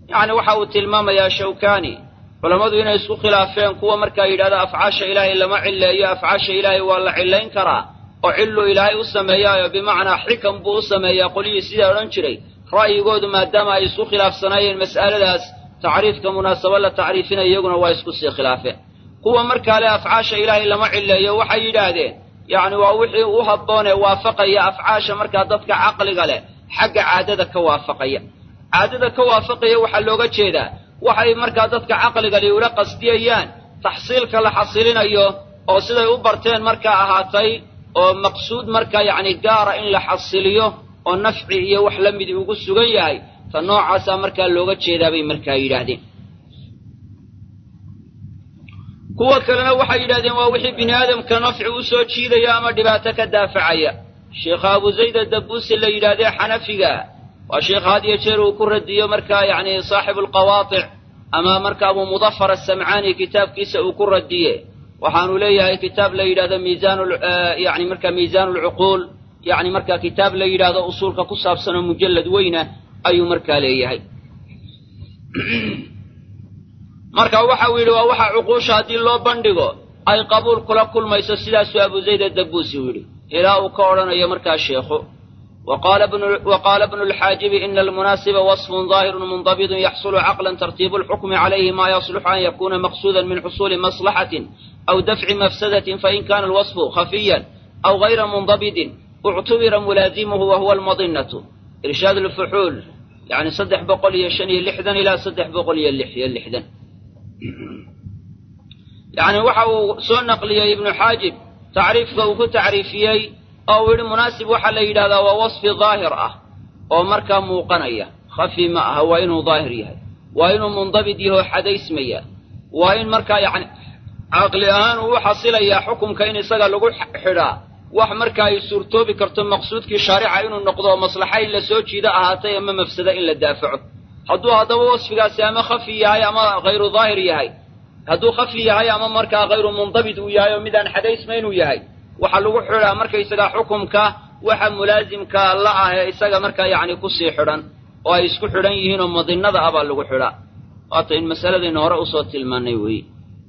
yacni waxa uu tilmaamayaa shawkani culammadu inay isku khilaafeen kuwa markaa yidhahda afcaasha ilaahay lama cilleeyo afcaasha ilaahay waa la cillayn karaa oo cillu ilaahay u sameeyaayo bimacnaa xikam buu u sameeyaa qolyihii sidaa odhan jiray ra'yigoodu maadaama ay isku khilaafsanaayeen mas'aladaas tacriifka munaasabo la tacriifinaya iyaguna waa isku sii khilaafeen kuwa markaa le afcaasha ilaahay lama cilleeyo waxay yidhaahdeen yacni waa wixii u habboonee waafaqaya afcaasha markaa dadka caqliga leh xagga caadada ka waafaqaya caadada ka waafaqaya waxaa looga jeedaa waxay markaa dadka caqligali ula qasdiyayaan taxsiilka la xasilinayo oo siday u barteen markaa ahaatay oo maqsuud markaa yacni gaara in la xasiliyo oo nafci iyo wax la midi ugu sugan yahay ta noocaasaa markaa looga jeedaa bay markaa yidhaahdeen kuwa kalena waxay yidhahdeen waa wixii bini aadamka nafci u soo jiidaya ama dhibaato ka daafacaya sheekha abu zayda dabuusi la yidhahdee xanafiga waa sheekh had iyo jeer uu ku radiyo markaa yacni saaxibu alqawaatic ama marka abu mudafar asamcaani kitaabkiisa uu ku radiye waxaanu leeyahay kitaab la yidhahdo miisaan yani marka miisaan lcuquul yani marka kitaab la yidhaahdo usuulka ku saabsan oo mujallad weyna ayuu markaa leeyahay marka waxa uu yidhi waa waxa cuquusha haddii loo bandhigo ay qabuul kula kulmayso sidaasuu abu zayd adabuusi u yidhi ilaa uu ka odhanayo markaa sheekhu وقال ابن الحاجب إن المناسب وصف ظاهر منضبط يحصل عقلا ترتيب الحكم عليه ما يصلح أن يكون مقصودا من حصول مصلحة أو دفع مفسدة فإن كان الوصف خفيا أو غير منضبط اعتبر ملازمه وهو المضنة إرشاد الفحول يعني صدح بقولي شني لحدا إلى صدح بقولي اللحية اللحدا يعني وحو سو نقلي ابن حاجب تعريف وكو تعريفيي oo uu yidhi munaasib waxaa la yidhahdaa waa wasfi daahir ah oo markaa muuqanaya khafi ma aha waa inuu daahir yahay waa inuu mundabit yahoo xadaysmaya waa in markaa yacni caqli ahaan uu u xasilayaa xukumka in isaga lagu xidhaa wax markaa ay suurtoobi karto maqsuudkii shaarica inuu noqdo oo maslaxa in la soo jiido ahaatay ama mafsada in la daafaco hadduu haddaba wasfigaasi ama khafi yahay ama hayru daahir yahay hadduu khafi yahay ama markaa hayru mundabit uu yahay oo midaan xadaysmayn uu yahay waxaa lagu xidhaa markaysagaa xukumka waxa mulaasimka la ah ee isaga markaa yacni kusii xidhan oo ay isku xidhan yihiin oo madinada ah baa lagu xidhaa waata in masaladayna hore usoo tilmaanay weeye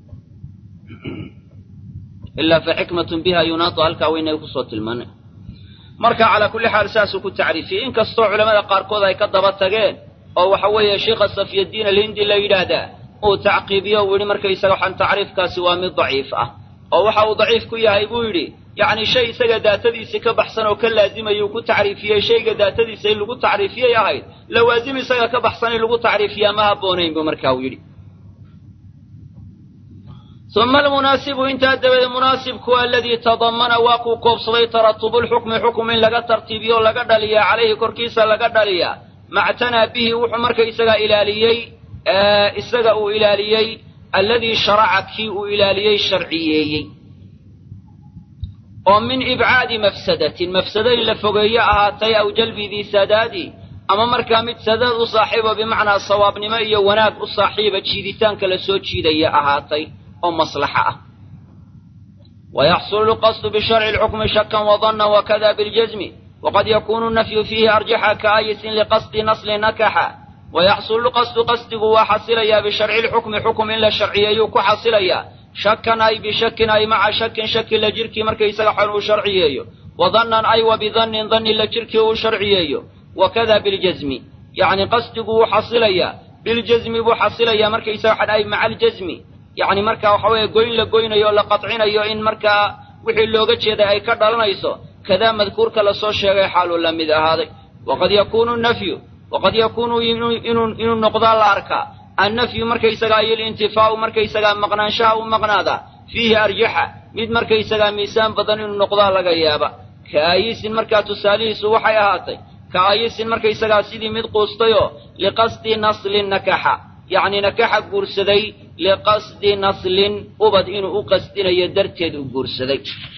ilaa fa xikmatun biha yunaatu halkaa weynay kusoo tilmaanay marka calaa kulli xaal saasuu ku tacriifiyey inkastoo culamada qaarkood ay ka daba tageen oo waxa weeye sheikha safyaddiin alhindi la yidhaahdaa uu tacqiibiyo uu yidhi markaysaga waxaan tacriifkaasi waa mid daciif ah oo waxa uu daciif ku yahay buu yidhi yacni shay isaga daatadiisii ka baxsan oo ka laazimayuu ku tacriifiyey shayga daatadiisa in lagu tacriifiyay ahayd lawaasim isaga ka baxsan in lagu tacriifiyaa ma habboonayn buu markaa uu yidhi uma almunaasibu intaa dabadeed munaasibku aladii tadamana waa kuu koobsaday taratubulxukmi xukum in laga tartiibiyo o laga dhaliyaa calayhi korkiisa laga dhaliyaa mactanaa bihi wuxuu marka isagaa ilaaliyey isaga uu ilaaliyey alladii sharaca kii uu ilaaliyey sharciyeeyey oo min ibcaadi mafsadatin mafsado in la fogeeyo ahaatay aw jalbi dii sadaadi ama markaa mid sadaad u saaxiibo bimacnaa sawaabnimo iyo wanaag u saaxiiba jiiditaanka la soo jiidaya ahaatay oo maslaxa ah wayaxsulu lqasdu bisharci lxukmi shakan wadanna wakada biljazmi waqad yakunu nafyu fiihi arjaxa kaayisin liqasdi nasli nakaxa wayaxsulu lqasdu qasdigu waa xasilayaa bisharci lxukmi xukum in la sharciyeeyuu ku xasilayaa shakan ay bishakin ay maca shakin shaki la jirkii markaysaga xan uu sharciyeeyo wadannan ay wa bidannin danni la jirkii uu sharciyeeyo wakada biljazmi yacni qasdigu wuu xasilayaa biljazmi buu xasilayaa markaysaga xan ay maca aljazmi yacni markaa waxa weeye goyn la goynayo o la qadcinayo in markaa wixii looga jeeday ay ka dhalanayso kadaa madkuurka lasoo sheegay xaaluu la mid ahaaday waqad yakuunu nafyu waqad yakuunu inuu noqdaa la arkaa annafyu markaysagaa iyo alintifaa'u markaysagaa maqnaanshaha u maqnaadaa fiihi arjaxa mid markaysagaa miisaan badan inuu noqdaa laga yaaba ka aayisin markaa tusaalihiisu waxay ahaatay ka aayisin markaysagaa sidii mid quustayoo liqasdi naslin nakaxa yacni nakaxa guursaday liqasdi naslin ubad inuu u qasdinayo darteed u guursaday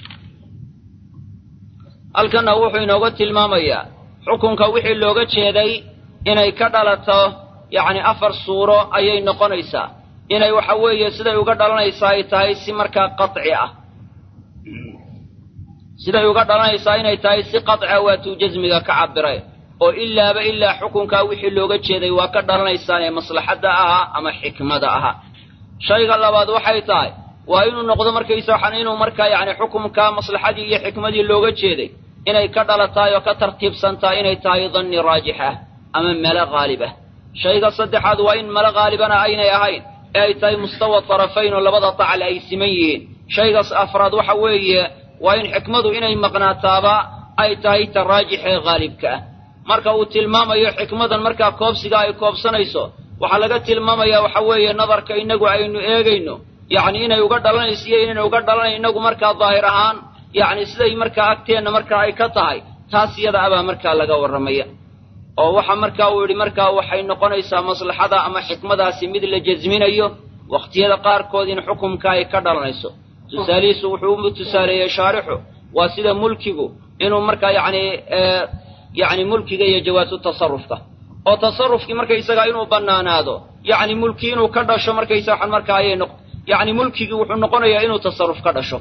halkanna wuxuu inooga tilmaamayaa xukunka wixii looga jeeday inay ka dhalato yacni afar suuro ayay noqonaysaa inay waxa weeye siday uga dhalanaysaa ay tahay si markaa qaci ah siday uga dhalanaysaa inay tahay si qacia waatuu jasmiga ka cabiray oo ilaaba ilaa xukunkaa wixii looga jeeday waa ka dhalanaysaan ee maslaxadda ahaa ama xikmada ahaa shayga labaad waxay tahay waa inuu noqdo markaysa waxaan inuu markaa yacni xukumkaa maslaxadii iyo xikmadii looga jeeday inay ka dhalatahay oo ka tartiibsantahay inay tahay danni raajix ah ama melo haalib ah shayga saddexaad waa in melo haalibana aynay ahayn ee ay tahay mustawa tarafayn oo labada dacal ay siman yihiin shaygaas afraad waxa weeye waa in xikmadu inay maqnaataaba ay tahay ta raajix ee haalibka ah marka uu tilmaamayo xikmadan markaa koobsiga ay koobsanayso waxaa laga tilmaamayaa waxa weeye nadarka innagu aynu eegayno yacni inay uga dhalanayso iyo inayna uga dhalanayn innagu markaa daahir ahaan yacni siday markaa agteenna markaa ay ka tahay taas iyada abaa markaa laga warramaya oo waxa markaa uu yidhi markaa waxay noqonaysaa maslaxada ama xikmadaasi mid la jasminayo wakhtiyada qaarkood in xukumka ay ka dhalanayso tusaalihiisu wuxuu u tusaaleeyey shaarixu waa sida mulkigu inuu markaa yacni yacni mulkiga iyo jawaasu tasarufka oo tasarufkii markaysagaa inuu bannaanaado yacni mulki inuu ka dhasho markaysa waxaan markaa ayay noq yacni mulkigii wuxuu noqonayaa inuu tasarruf ka dhasho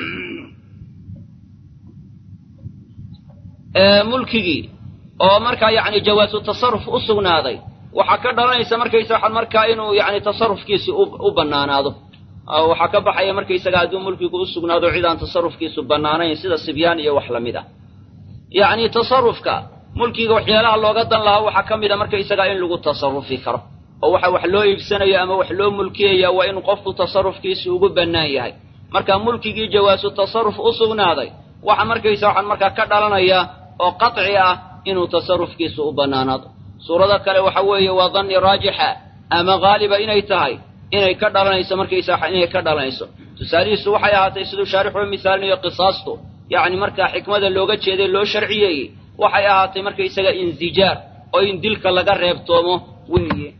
mulkigii oo markaa yacni jawaasu tasarruf u sugnaaday waxaa ka dhalanaysa markaysa waxaan markaa inuu yacni tasarrufkiisi u bannaanaado waxaa ka baxaya markaysaga hadduu mulkigu u sugnaado cid aan tasarrufkiisu bannaanayn sida sibyaan iyo wax lamid ah yacni tasarrufka mulkiga waxyaalaha looga dan lahaa waxaa ka mid a markaysagaa in lagu tasarrufi karo oo waxa wax loo iibsanayo ama wax loo mulkiyaya waa inuu qofku tasarrufkiisi ugu bannaan yahay marka mulkigii jawaasu tasarruf u sugnaaday waxa markaysa waxaan markaa ka dhalanaya oo qaطci ah inuu tasarrufkiisu u bannaanaado suurado kale waxa weeye waa danni raajixa ama haaliba inay tahay inay ka dhalanayso markaysa inay ka dhalanayso tusaalihiisu waxay ahaatay siduu shaarixu misaalinayo qisaastu yacni markaa xikmada looga jeeday loo sharciyeeyey waxay ahaatay markaysaga insijaar oo in dilka laga reebtoomo weeye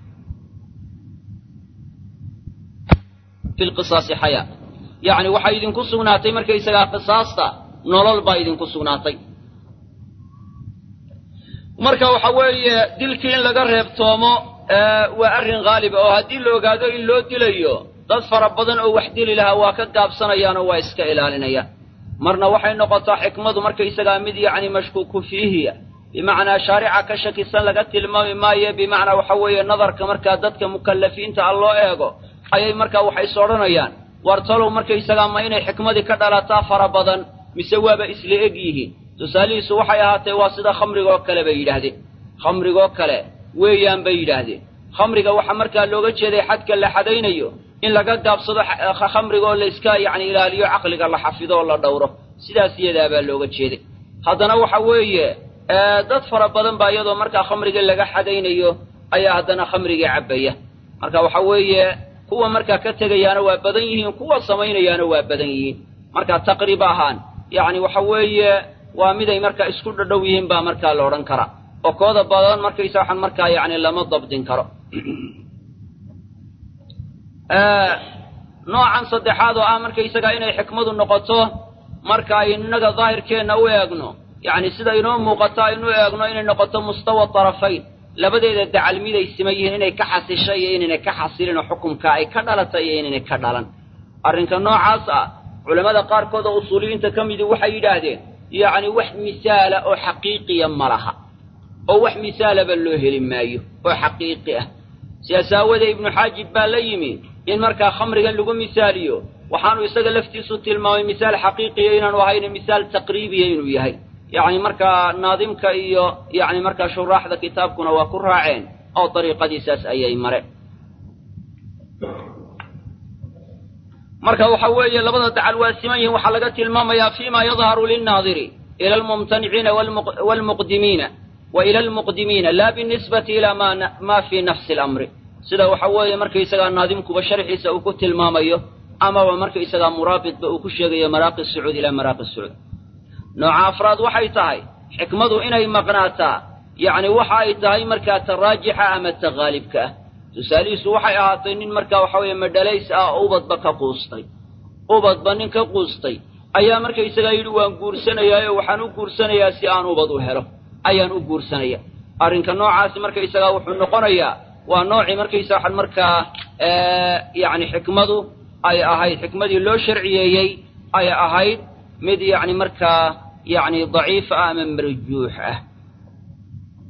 fi lqisaasi xayaa yacni waxay idinku sugnaatay markaysagaa qisaasta nolol baa idinku sugnaatay marka waxa weeye dilkii in laga reebtoomo waa arrin haaliba oo haddii la ogaado in loo dilayo dad fara badan oo wax dili lahaa waa ka gaabsanayaanoo waa iska ilaalinayaan marna waxay noqotaa xikmadu markaysagaa mid yacni mashkuuku fiihiya bimacnaa shaarica ka shakisan laga tilmaami maayo bimacnaa waxa weeye nadarka markaa dadka mukallafiinta ah loo eego ayay markaa waxay is odhanayaan war talow markaysagaa ma inay xikmadii ka dhalataa fara badan mise waaba isla eg yihiin tusaalihiisu waxay ahaatee waa sida khamrigoo kale bay yidhaahdeen khamrigoo kale weeyaan bay yidhaahdeen khamriga waxaa markaa looga jeeday xadka la xadaynayo in laga gaabsado khamrigaoo layska yacni ilaaliyo caqliga la xafido oo la dhowro sidaas iyadaabaa looga jeeday haddana waxa weeye dad fara badan baa iyadoo markaa khamrigii laga xadaynayo ayaa haddana khamrigii cabbaya marka waxa weeye kuwa markaa ka tegayaana waa badan yihiin kuwa samaynayaana waa badan yihiin marka taqriib ahaan yacni waxa weeye waa miday markaa isku dhadhow yihiin baa markaa la odhan karaa oo kooda badan markaysa waxaan markaa yacni lama dabdin karo noocan saddexaad oo ah markaysagaa inay xikmadu noqoto marka innaga daahirkeenna u eegno yacni sida inoo muuqato aynu eegno inay noqoto mustawa tarafayn labadeeda dacal miday siman yihiin inay ka xasisho iyo inaynay ka xasilin oo xukumka ay ka dhalata iyo inaynay ka dhalan arrinka noocaas ah culammada qaarkood oo usuuliyiinta ka midii waxay yidhaahdeen yacni wax misaala oo xaqiiqiya ma laha oo wax misaalaba loo heli maayo oo xaqiiqi ah sidaas aawadee ibnu xaajib baa la yimi in markaa khamrigan lagu misaaliyo waxaanu isaga laftiisu tilmaamay misaal xaqiiqiya inaanu ahayna misaal taqriibiya inuu yahay yacni markaa naadimka iyo yacni markaa shuraaxda kitaabkuna waa ku raaceen oo dariiqadiisaas ayay mareen marka waxa weeye labada dacal waa siman yihiin waxaa laga tilmaamayaa fima yadharu linnaadiri ila almumtaniciina waalmuqdimiina wa ila almuqdimiina laa binisbati ila ma fii nafsi alamri sida waxa weeye markaysagaa naadimkuba sharxiisa uu ku tilmaamayo amaba markaysagaa muraabitba uu ku sheegayo maraaqi sacuud ilaa maraaqi sacuud nooca afraad waxay tahay xikmadu inay maqnaataa yacni waxa ay tahay markaa ta raajixa ama ta haalibka ah tusaalihiisu waxay ahaatay nin markaa waxa weeye madhalays ah oo ubadba ka quustay ubadba nin ka quustay ayaa markaysagaa yidhi waan guursanayaayo waxaan u guursanayaa si aan ubad u helo ayaan u guursanaya arrinka noocaasi markaysagaa wuxuu noqonayaa waa noocii markaysa waxaan markaa yacni xikmadu ay ahayd xikmadii loo sharciyeeyey ay ahayd mid yacni markaa yacni daciif ah ama marjuux ah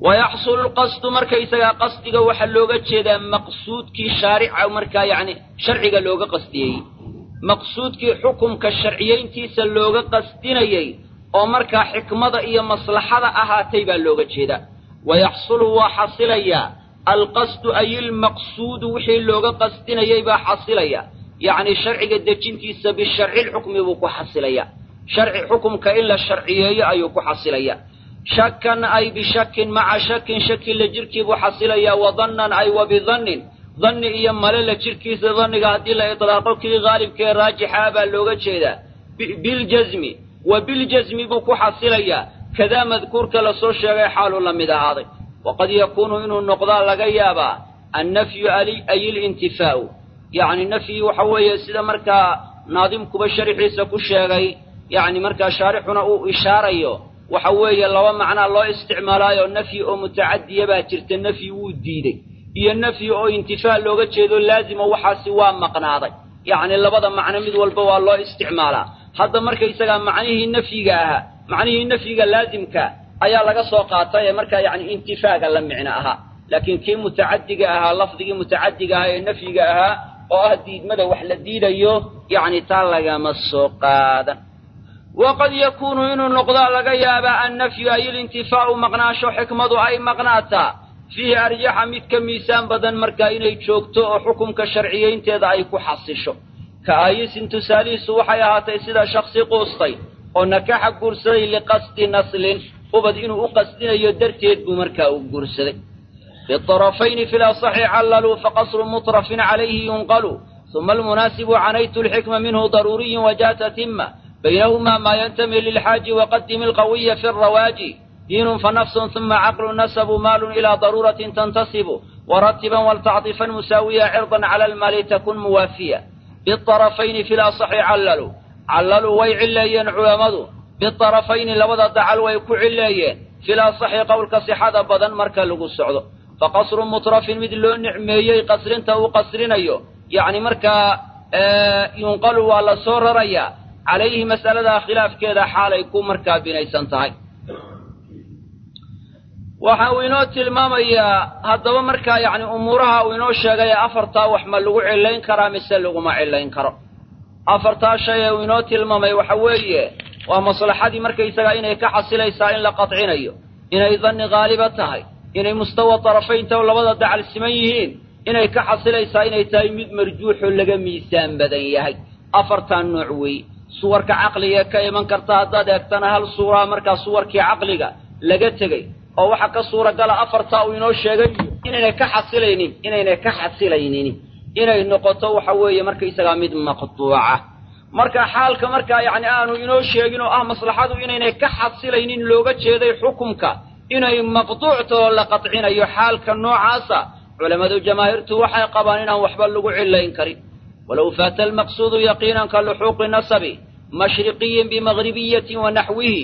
wayaxsulu lqasdu markaysagaa qasdiga waxaa looga jeedaa maqsuudkii shaarica markaa yacni sharciga looga qasdiyey maqsuudkii xukumka sharciyayntiisa looga qasdinayey oo markaa xikmada iyo maslaxada ahaatay baa looga jeedaa wayaxsulu waa xasilayaa alqasdu ay ilmaqsuudu wixii looga qasdinayay baa xasilaya yacni sharciga dejintiisa bisharcilxukmi buu ku xasilaya sharci xukumka in la sharciyeeyo ayuu ku xasilaya shakan ay bishakin maca shakin shaki la jirkii buu xasilayaa wa dannan ay wa bidannin danni iyo male la jirkiisa danniga haddii la itlaaqo kii haalibkee raajixa baa looga jeedaa biljasmi wa biljasmi buu ku xasilayaa kadaa madkuurka lasoo sheegay xaaluu la mid ahaaday waqad yakuunu inuu noqdaa laga yaabaa annafyu ay ilintifaa'u yacni nafyi waxa weeye sida markaa naadimkuba sharixiisa ku sheegay yacni markaa shaarixuna uu ishaarayo waxa weeye laba macnaa loo isticmaalaayo nafyi oo mutacadiya baa jirta nafyi wuu diidey iyo nafyi oo intifaa looga jeedo laazimo waxaasi waa maqnaaday yacni labada macno mid walba waa loo isticmaalaa hadda markaysagaa macnihii nafyiga ahaa macnihii nafyiga laazimka ayaa laga soo qaatay ee markaa yacni intifaaga la micno ahaa laakiin kii mutacadiga ahaa lafdigii mutacadiga ahaa ee nafyiga ahaa oo ah diidmada wax la diidayo yacni taa lagama soo qaadan waqad yakuunu inuu noqdaa laga yaabaa annafyu ay ilintifaa'u maqnaansho xikmadu ay maqnaataa fiihi arjaxa mid ka miisaan badan markaa inay joogto oo xukumka sharciyaynteeda ay ku xasisho ka aayisin tusaalihiisu waxay ahaatay sida shaksi quustay oo nakaxa guursaday liqasdi naslin ubad inuu u qasdinayo darteed buu markaa u guursaday biarafayni fi lasaxi callaluu faqasru mutrafin calayhi yunqalu uma almunaasibu canaytu lxikma minhu daruuriyin wajaata tima baynahumaa maa yantami lilxaaji waqadimi alqawiya fi alrawaaji diinun fanafsun uma caqlu nasabu maalun ilaa daruuratin tantasibu waratiban waltacطifan musaawiya cirdan cala almaali takun muwaafiya biarafayni fi lasaxi callalu callaluu way cileeyeen culammadu biarafayni labada dacal way ku cileeyeen fi lasaxi qowlka sixada badan marka lagu socdo faqasru mutrafin mid loo nicmeeyey qasrinta uu qasrinayo yacni markaa yunqalu waa la soo rarayaa calayhi mas'aladaa khilaafkeeda xaalay ku markaa binaysan tahay waxa uu inoo tilmaamayaa haddaba markaa yacni umuuraha uu inoo sheegay afartaa wax ma lagu cillayn karaa mise laguma cillayn karo afartaa shay ee uu inoo tilmaamay waxa weeye waa maslaxadii markaysagaa inay ka xasilaysaa in la qadcinayo inay danni haaliba tahay inay mustawa tarafaynta oo labada dacal siman yihiin inay ka xasilaysaa inay tahay mid marjuuxoo laga miisaan badan yahay afartaa nooc weeye suwarka caqliga ka iman karta haddaad eegtana hal suuraa markaa suwarkii caqliga laga tegey oo waxaa ka suuragala afartaa uu inoo sheegay inaynay ka xasilaynin inaynay ka xasilaynin inay noqoto waxa weeye markaysagaa mid maqduuca marka xaalka markaa yacni aanu inoo sheegin oo ah maslaxadu inaynay ka xasilaynin looga jeeday xukumka inay maqduucto oo la qadcinayo xaalka noocaasa culammadu jamaahiirtu waxay qabaan inaan waxba lagu cillayn karin walow faata almaqsuudu yaqiinan ka luxuuqi nasabi mashriqiyin bimagribiyatin wa naxwihi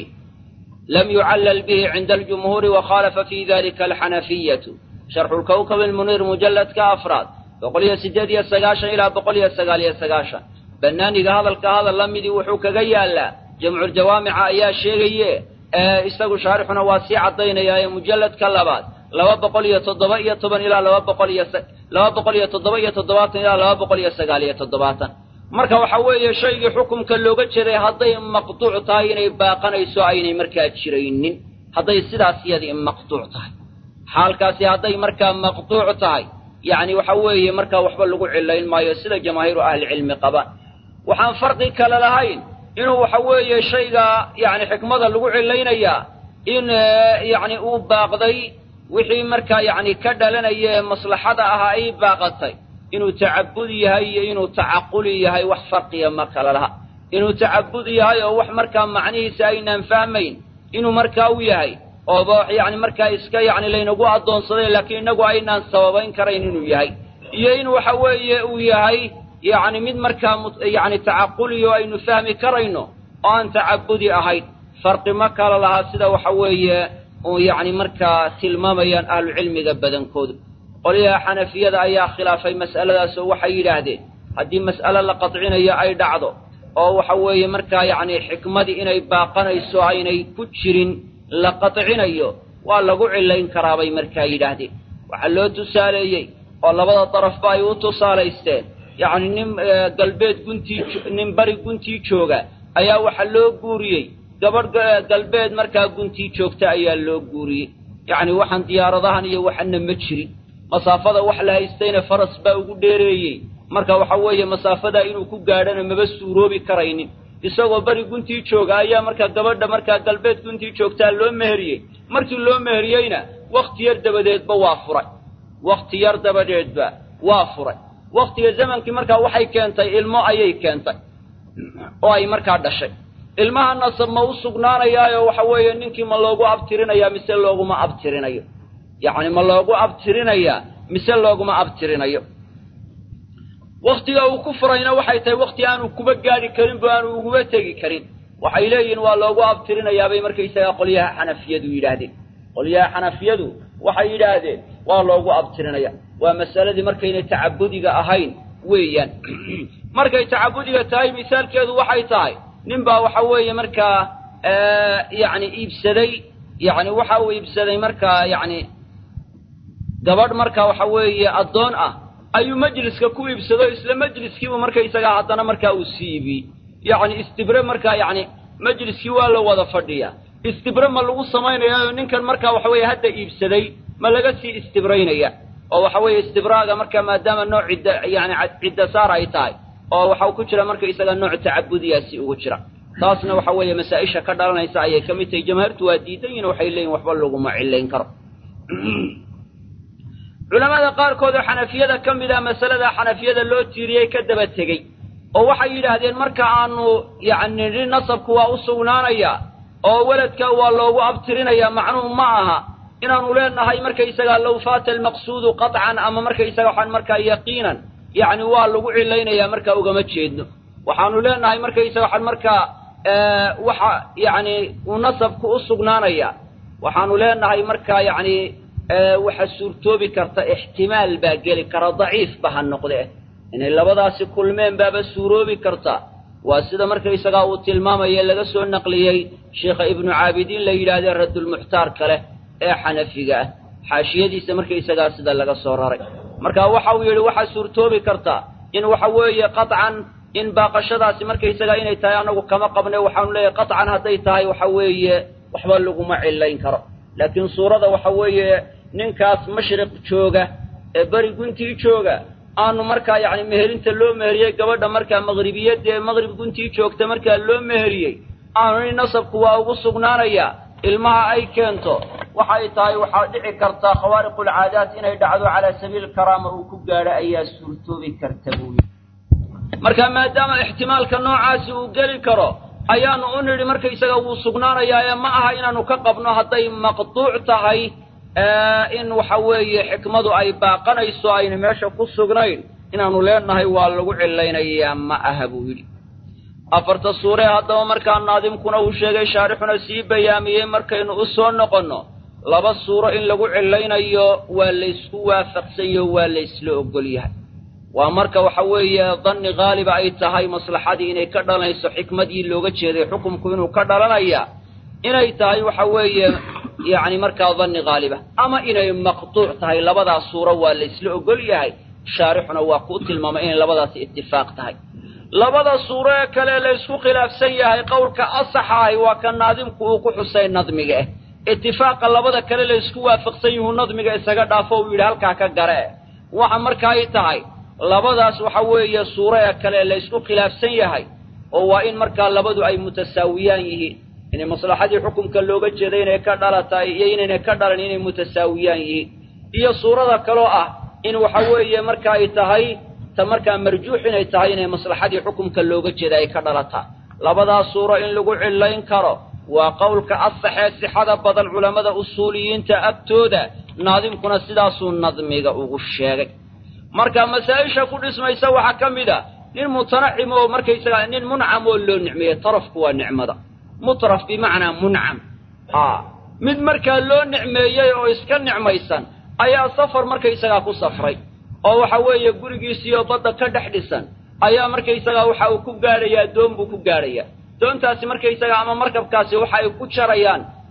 lam yucallal bihi cinda aljumhuuri wakhaalafa fi dalika alxanafiyatu sharxu lkawkab almuniir mujalladka afraad boqol iyo siddeed iyo sagaashan ilaa boqol iyo sagaal iyo sagaashan bannaaniga hadalka hadal la midii wuxuu kaga yaallaa jamculjawaamica ayaa sheegaye ee isagu shaarixuna waa sii caddaynayaa ee mujalladka labaad laba boqol iyo toddoba iyo toban ilaa laba boqol iyo laba boqol iyo toddoba iyo toddobaatan ilaa laba boqol iyo sagaal iyo toddobaatan marka waxa weeye shaygii xukumka looga jeeday hadday maqduuc tahay inay baaqanayso aynay markaa jiraynin hadday sidaas iyadii maqduuc tahay xaalkaasi hadday markaa maqduuc tahay yacni waxa weeye markaa waxba lagu cillayn maayo sida jamaahiiru ahlicilmi qabaan waxaan farqi kale lahayn inuu waxa weeye shayga yacni xikmada lagu cillaynayaa in yacni uu baaqday wixii markaa yacni ka dhalanaya ee maslaxada ahaa ay baaqatay inuu tacabud yahay iyo inuu tacaquli yahay wax farqiya ma kala laha inuu tacabud yahay oo wax markaa macnihiisa aynaan fahmayn inuu markaa u yahay ooba yacni markaa iska yacni laynagu addoonsaday laakiin innagu aynaan sababayn karayn inuu yahay iyo in waxa weeye uu yahay yacni mid markaa yacni tacaquliyo aynu fahmi karayno oo aan tacabudi ahayn farqi ma kala laha sida waxa weeye uu yacni markaa tilmaamayaan ahlucilmiga badankoodu qolyaha xanafiyada ayaa khilaafay mas'aladaas oo waxay yidhaahdeen haddii mas'ale la qadcinayo ay dhacdo oo waxa weeye markaa yacni xikmadii inay baaqanayso aynay ku jirin la qadcinayo waa lagu cillayn karaa bay markaa yidhaahdeen waxaa loo tusaaleeyey oo labada darafba ay u tusaalaysteen yacni nin galbeed guntii nin bari guntii jooga ayaa waxaa loo guuriyey gabadh galbeed markaa guntii joogta ayaa loo guuriyey yacni waxaan diyaaradahan iyo waxana ma jirin masaafada wax la haystayna faras baa ugu dheereeyey marka waxa weeye masaafadaa inuu ku gaadhana maba suuroobi karaynin isagoo beri guntii jooga ayaa markaa gabadha markaa galbeed guntii joogtaa loo meheriyey markii loo meheriyeyna wakhti yar dabadeedba waa furay wakhti yar dabadeedba waa furay wakhtiga zamankii markaa waxay keentay ilmo ayay keentay oo ay markaa dhashay ilmaha nasab ma u sugnaanayaayo waxa weeye ninkii ma loogu abtirinayaa mise looguma abtirinayo yacni ma loogu abtirinayaa mise looguma abtirinayo wakhtiga uu ku furayna waxay tahay wakhti aanu kuba gaadhi karin bo aanu uguba tegi karin waxay leeyihiin waa loogu abtirinayaabay markaysagaa qolyaha xanafiyadu yidhaahdeen qolyaha xanafiyadu waxay yidhaahdeen waa loogu abtirinaya waa masaladii markaynay tacabudiga ahayn weeyaan markay tacabudiga tahay misaalkeedu waxay tahay nin baa waxa weeye markaa yacni iibsaday yacni waxa uu iibsaday markaa yacni gabadh markaa waxa weeye addoon ah ayuu majliska ku iibsado isla majliskiibu markaysagaa haddana markaa uu siibiyey yacni istibre markaa yacni majliskii waa la wada fadhiyaa istibre ma lagu samaynayaayo ninkan markaa waxa weeye hadda iibsaday ma laga sii istibraynaya oo waxa weeye istibraaga markaa maadaama nooc cidda yacni cidda saar ay tahay oo waxau ku jira markaysaga nooc tacabudiyaasi ugu jira taasna waxa weeye masaa-isha ka dhalanaysa ayay ka mid tahay jamaahiirtu waa diidan yihin waxay leeyihin waxba laguma cillayn karo culamada qaarkood oo xanafiyada ka mid ah masalada xanafiyada loo tiiriyey ka daba tegey oo waxay yidhaahdeen marka aanu yacni nin nasabku waa u sugnaanayaa oo weladka waa loogu abtirinayaa macnuhu ma aha inaanu leenahay markaysagaa low faata almaqsuudu qaطcan ama markaysaga waxaan markaa yaqiinan yacni waa lagu cilaynayaa markaa ugama jeedno waxaanu leenahay markaysaga waxaan markaa waxa yacni uu nasabku u sugnaanaya waxaanu leenahay markaa yacni waxa suurtoobi karta ixtimaal baa geli kara daciifba ha noqdee inay labadaasi kulmeen baaba suuroobi karta waa sida markaysagaa uu tilmaamaya laga soo naqliyey sheikha ibnu caabidiin la yidhaahdee raddulmuxtaar kale ee xanafiga ah xaashiyadiisa markaysagaa sida laga soo raray marka waxa uu yidhi waxaa suurtoobi karta in waxa weeye qaطcan in baaqashadaasi markaysagaa inay tahay anagu kama qabne waxaanu leeyahay qaطcan hadday tahay waxa weeye waxba laguma cillayn karo laakiin suurada waxa weeye ninkaas mashriq jooga ee beri guntii jooga aanu markaa yacni meherinta loo meheriyey gabadha markaa maqribiyadda ee maqrib guntii joogta markaa loo meheriyey aanu nin nasabku waa ugu sugnaanayaa ilmaha ay keento waxay tahay waxaa dhici kartaa khawaariqulcaadaat inay dhacdo calaa sabiili karaama uu ku gaadho ayaa suurtoobi karta buu yidhi marka maadaama ixtimaalka noocaasi uu geli karo ayaanu u nidhi markaysaga wuu sugnaanayaa ee ma aha inaanu ka qabno hadday maqtuuc tahay in waxa weeye xikmadu ay baaqanayso ayna meesha ku sugnayn inaanu leenahay waa lagu cilaynayaa ma aha buu yidhi afarta suure haddaba markaa naadimkuna uu sheegay shaarixuna sii bayaamiyey markaynu u soo noqonno laba suuro in lagu cilaynayo waa laysku waafaqsanyo waa laysla ogol yahay waa marka waxa weeye danni haaliba ay tahay maslaxadii inay ka dhalanayso xikmadii looga jeeday xukumku inuu ka dhalanaya inay tahay waxa weeye yacni markaa danni haaliba ama inay maqtuuc tahay labadaas suuro waa laysla ogol yahay shaarixuna waa kuu tilmaamay inay labadaasi itifaaq tahay labada suuro ee kale laysku khilaafsan yahay qowlka asaxa ahi waa ka naadimku uu ku xusay nadmiga eh itifaaqa labada kale laysku waafaqsan yuhu nadmiga isaga dhaafo uu yidhi halkaa ka gare waxa marka ay tahay labadaas waxa weeye suuro ee kale laysku khilaafsan yahay oo waa in markaa labadu ay mutasaawiyaan yihiin inay maslaxadii xukumka looga jeeday inay ka dhalatahay iyo inaynay ka dhalan inay mutasaawiyaan yihiin iyo suurada kaloo ah in waxa weeye marka ay tahay ta markaa marjuux inay tahay inay maslaxadii xukumka looga jeeda ay ka dhalataa labadaas suuro in lagu cillayn karo waa qowlka asaxee sixada badan culammada usuuliyiinta agtooda naadimkuna sidaasuu nadmiga ugu sheegay marka masaa-isha ku dhismaysa waxaa ka mid a nin mutanacim oo markaysaga nin muncam oo loo nicmeeyey tarafku waa nicmada mutraf bimacnaa muncam a mid markaa loo nicmeeyey oo iska nicmaysan ayaa safar markaysagaa ku safray oo waxa weeye gurigiisiiyo badda ka dhex dhisan ayaa markaysagaa waxa uu ku gaadhayaa doon buu ku gaadhayaa doontaasi markaysagaa ama markabkaasi waxa ay ku jarayaan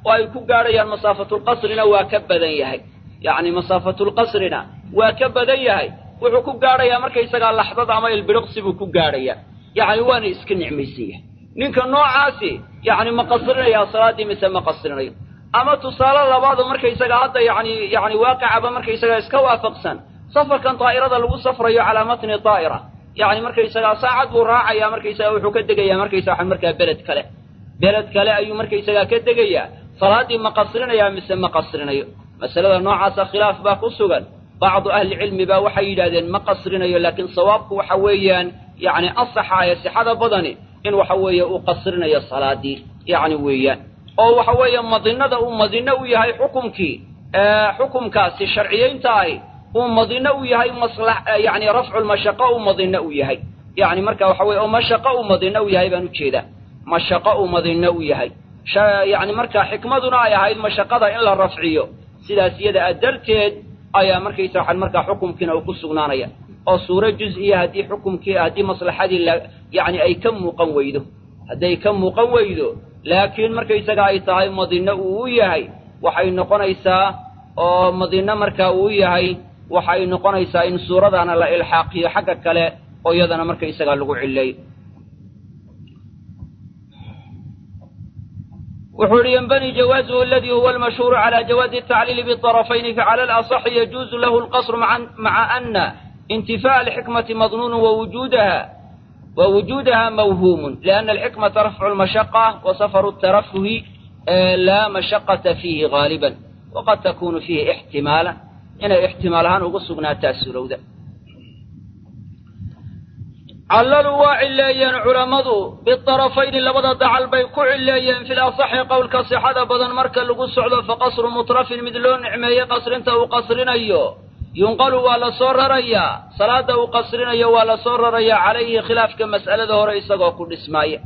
oo ay ku gaadhayaan masaafatulqasrina waa ka badan yahay yacni masaafatulqasrina waa ka badan yahay wuxuu ku gaadhayaa markaysagaa laxdad ama ilbiriqsi buu ku gaadhayaa yacni waana iska nicmaysan yahay ninka noocaasi yacni ma qasrinayaa salaaddii mise ma qasrinayo ama tusaale labaadu markaysaga hadda yani yani waaqicaba markaysaga iska waafaqsan safarkan daa'irada lagu safrayo calaa matni daa'ira yani markaysagaa saacad buu raacaya markaysaga wuxuu ka degayaa markaysaga markaa beled kale beled kale ayuu markaysagaa ka degayaa salaaddii ma qasrinayaa mise ma qasrinayo masalada noocaasa khilaaf baa ku sugan bacdu ahlicilmi baa waxay yidhahdeen ma qasrinayo laakiin sawaabku waxa weeyaan yani asaxa ee sixada badani in waxa weeye uu qasrinayo salaadii yani weeyaan oo waxa weeye madinada uu madino u yahay xukumkii xukumkaasi sharciyeynta ahi uu madino u yahay masla yani rafculmashaqo uu madino u yahay yani marka waxa weye oo mashaqo uu madino u yahay baan ujeedaa mashaqo uu madino u yahay yani marka xikmaduna ay ahayd mashaqada in la rafciyo sidaas iyada a darteed ayaa markaysa waxaan markaa xukumkiina uu ku sugnaanaya oo suuro juz-iya haddii xukumkii haddii maslaxadii la yani ay ka muuqan weydo hadday ka muuqan weydo laakiin markaysaga ay tahay madino uu u yahay waxay noqonaysaa oo madino markaa uu yahay waxay noqonaysaa in suuradaana la ilxaaqiyo xagga kale oo iyadana markaysaga lagu cileeyo wuxuu ihi ynbani jawaazuhu aladii huwa almashhuuru cala jawaazi atacliili biطarafayni facala alaصxi yajuuzu lahu lqasru maca ana intifaءa alxikmati madnuunu wawujuudaha ووجودها موهوم لأن الحكمة رفع المشقة وسفر الترفه لا مشقة فيه غالبا وقد تكون فيه احتمالا إن احتمالها نقصنا تأسلو ذا عللوا وعليين علمضوا بالطرفين لبدا دعال بي كعليين في الأصح قول كصحة بدن مركا لقص فقصر مطرف مثلون نعمية قصر انت وقصرين أيوه yunqalu waa la soo rarayaa salaada uu qasrinayo waa la soo rarayaa calayhi khilaafka mas'alada hore isagoo ku dhismaaya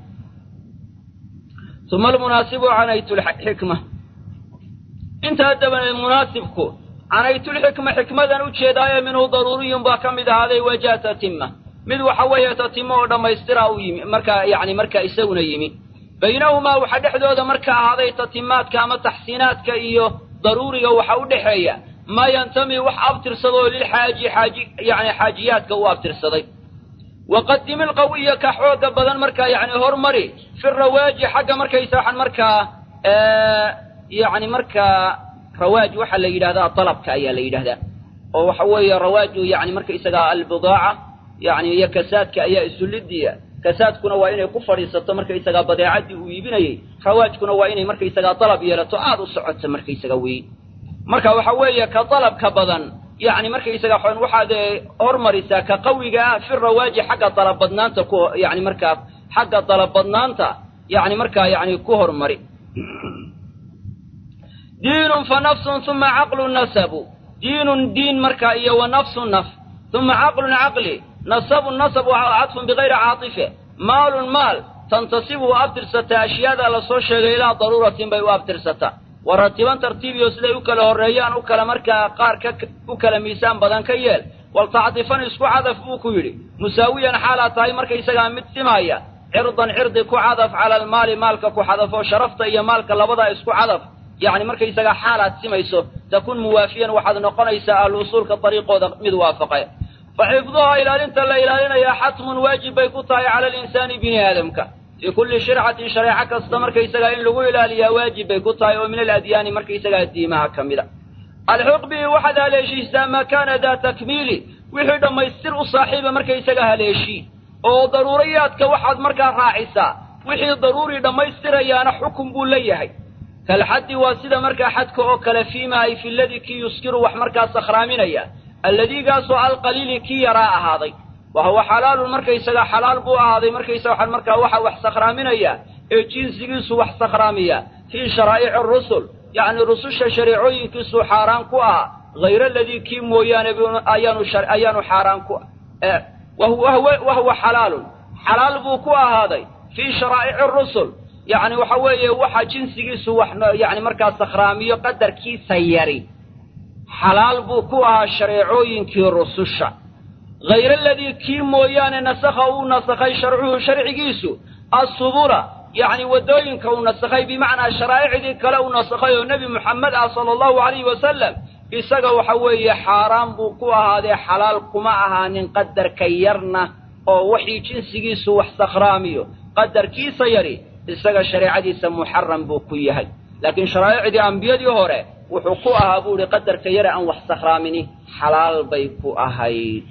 uma almunaasibu canaytulxikma intaa dabaneed munaasibku canaytulxikma xikmadan u jeedaayo minhu daruuriyun baa ka mid ahaaday wajaa tatima mid waxa weeye tatimo oo dhammaystira u yimi markaa yani markaa isaguna yimi baynahumaa waxaa dhexdooda marka ahaaday tatimaadka ama taxsiinaadka iyo daruuriga waxa u dhexeeya maa yantami wax abtirsadoo lilxaaji xaaji yani xaajiyaadka u abtirsaday waqadimi alqawiya ka xooga badan markaa yani hormari fi rawaaji xagga markaysa waxaan markaa yani markaa rawaaj waxaa la yidhahdaa dalabka ayaa la yidhahdaa oo waxa weeye rawaaju yani markaysagaa albidaaca yani iyo kasaadka ayaa isulidiya kasaadkuna waa inay ku fadhiisato markaysagaa badeecadii uu iibinayey rawaajkuna waa inay markaysagaa dalab yeelato aada u socoto markaysaga weyn marka waxa weeye ka dalabka badan yani markaysaga waxaad hormarisaa ka qawiga ah fi rawaaji xagga dalabadnaanta ku yani markaa xagga dalabadnaanta yani markaa yani ku hormari diinun fa nafsun uma caqlun nasabu diinun diin markaa iyo wa nafsu naf uma caqlun caqli nasabun nasab waa cadfun bigayri caatife maalun maal tantasibu u abtirsataa ashyaada lasoo sheegay ilaa daruuratin bay u abtirsataa waratiban tartiibiyo siday u kala horreeyaan u kala markaa qaar ka u kala miisaan badan ka yeel waltacdifan isku cadaf buu ku yidhi musaawiyan xaalaa tahay markaysagaa mid simaaya cirdan cirdi ku cadaf cala almaali maalka ku xadafo sharafta iyo maalka labadaa isku cadaf yacni markaysagaa xaalaad simayso takun muwaafiyan waxaad noqonaysaa ahlu usuulka dariiqooda mid waafaqe fa xifduhaa ilaalinta la ilaalinayaa xatmun waajib bay ku tahay cala alinsaani bini aadamka fii kulli shircatin shareeco kasta markaysagaa in lagu ilaaliyaa waajib bay ku tahay oo min aladyaani markaysagaa diimaha ka mida alxiq bihi waxaad haleeshiisaa maa kaana daa takmiili wixii dhammaystir u saaxiiba markaysaga haleeshii oo daruuriyaadka waxaad markaa raacisaa wixii daruuri dhammaystirayaana xukun buu leeyahay kalxaddi waa sida markaa xadka oo kale fiima ay fi ladii kii yuskiru wax markaa sakhraaminaya alladiigaasoo alqaliili kii yaraa ahaaday wa huwa xalaalun markaysaga xalaal buu ahaaday markaysaga waxaan markaa waxa wax sakhraaminaya ee jinsigiisu wax sakhraamiya fii sharaa'ici rusul yacni rususha shareecooyinkiisuu xaaraan ku ah hayr aladii kii mooyaane ayaanu ayaanu xaaraan ku wa huwa xalaalun xalaal buu ku ahaaday fii sharaa'ici rusul yacni waxa weeye waxa jinsigiisu wax yani markaa sakhraamiyo qadarkiisa yari xalaal buu ku ahaa shareecooyinkii rususha hayr aladii kii mooyaane nasakha uu nasakhay sharcuhu sharcigiisu assubula yacni waddooyinka uu nasakhay bimacnaa sharaa'icdii kale uu nasakhay oo nebi moxamed ah sala allahu alayhi wasalam isaga waxa weeye xaaraan buu ku ahaadee xalaal kuma ahaanin qadarka yarna oo wixii jinsigiisu wax sakhraamiyo qadarkiisa yari isaga shareecadiisa muxaram buu ku yahay laakiin sharaa'icdii ambiyadii hore wuxuu ku ahaa buu ihi qadarka yare aan wax sakhraamini xalaal bay ku ahayd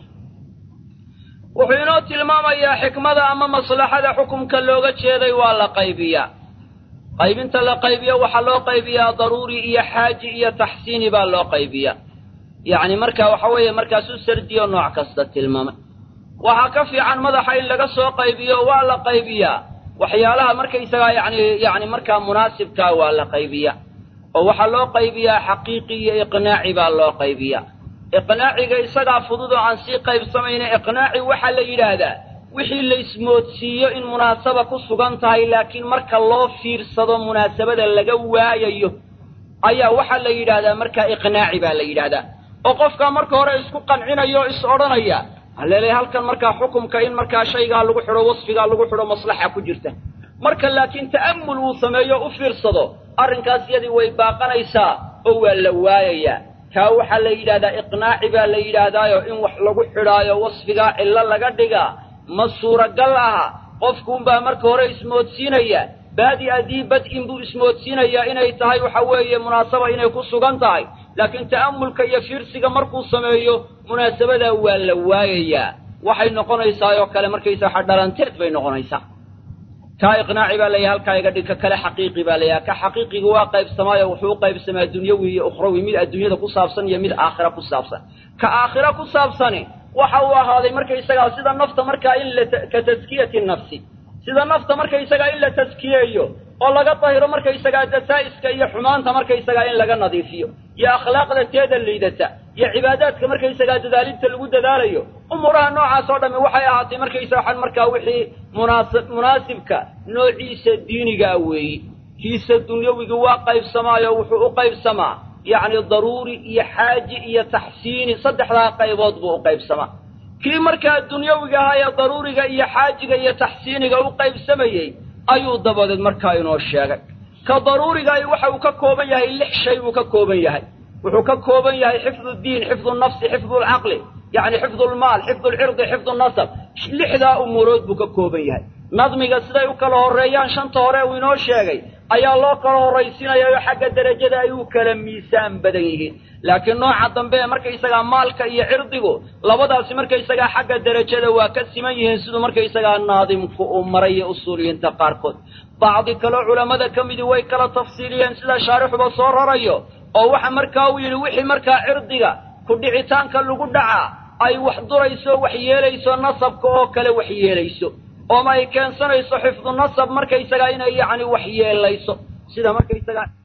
wuxuu inoo tilmaamayaa xikmada ama maslaxada xukumka looga jeeday waa la qaybiyaa qaybinta la qaybiyo waxaa loo qaybiyaa daruuri iyo xaaji iyo taxsiini baa loo qaybiyaa yacni marka waxa weeye markaasu sardiyo nooc kasta tilmaamay waxaa ka fiican madaxa in laga soo qaybiyo waa la qaybiyaa waxyaalaha markaysagaa yani yani markaa munaasibkaa waa la qaybiyaa oo waxaa loo qaybiyaa xaqiiqi iyo iqnaaci baa loo qaybiyaa iqnaaciga isagaa fudud oo aan sii qaybsamayna iqnaaci waxaa la yidhaahdaa wixii la ismoodsiiyo in munaasaba ku sugan tahay laakiin marka loo fiirsado munaasabada laga waayayo ayaa waxaa la yidhaahdaa markaa iqnaaci baa la yidhaahdaa oo qofkaa marka hore isku qancinayo o is odhanaya haleelay halkan markaa xukumka in markaa shaygaa lagu xidho wasfigaa lagu xidho maslaxa ku jirta marka laakiin ta'ammul uu sameeyo u fiirsado arrinkaas yadii way baaqanaysaa oo waa la waayayaa kaa waxaa la yidhahdaa iqnaaci baa la yidhaahdaayo in wax lagu xidhaayo wasfigaa cillo laga dhigaa ma suuragal aha qofkuunbaa marka hore ismoodsiinaya baadi adii bad-in buu ismoodsiinayaa inay tahay waxa weeye munaasaba inay ku sugan tahay laakiin ta'ammulka iyo fiirsiga markuu sameeyo munaasabadaa waa la waayayaa waxay noqonaysaa oo kale markaysa waxa dhalanteed bay noqonaysaa kaa iqnaaci baa layahay halkaa iga dhig ka kale xaqiiqi baa layahay ka xaqiiqiga waa qaybsamaayo wuxuu u qaybsamaa dunyawi iyo ukhrawi mid adduunyada ku saabsan iyo mid aakhira ku saabsan ka aakhira ku saabsani waxa uu ahaaday markaysagaa sida nafta markaa in la ka taskiyati nafsi sida nafta markaysagaa in la taskiyeeyo oo laga dahiro markaysagaa dasaa'iska iyo xumaanta markaysagaa in laga nadiifiyo iyo akhlaaqda teeda liidata iyo cibaadaadka markaysagaa dadaalinta lagu dadaalayo umuuraha noocaas oo dhammi waxay ahaatay markaysa waxaan markaa wixii munaasib munaasibka noociisa diinigaa weeyi kiisa dunyawiga waa qaybsamaayo wuxuu u qaybsamaa yacni daruuri iyo xaaji iyo taxsiini saddexdaa qaybood buu u qaybsamaa kii markaa dunyawiga ahaa ee daruuriga iyo xaajiga iyo taxsiiniga u qaybsamayey ayuu dabadeed markaa inoo sheegay ka daruurigaay waxa uu ka kooban yahay lix shay buu ka kooban yahay wuxuu ka kooban yahay xifdu diin xifdu nafsi xifdu lcaqli yacni xifdu lmaal xifdu lcirdi xifdu nasab lixdaa umuurood buu ka kooban yahay nadmiga siday u kala horreeyaan shanta hore uu inoo sheegay ayaa loo kala horraysiinayaa xagga derajada ay u kala miisaan badan yihiin laakiin nooca dambe ee markaysagaa maalka iyo cirdigu labadaasi markaysagaa xagga derajada waa ka siman yihiin siduu markaysagaa naadimku uu maray iyo usuuliyiinta qaarkood bacdi kaleo culammada ka midii way kala tafsiiliyeen sida shaarixuba soo rarayo oo waxa markaa uu yidhi wixii markaa cirdiga ku dhicitaanka lagu dhacaa ay wax durayso wax yeelayso nasabka oo kale wax yeelayso ooma ay keensanayso xifdu nasab markaysagaa inay yacni wax yeelayso sida markaysagaa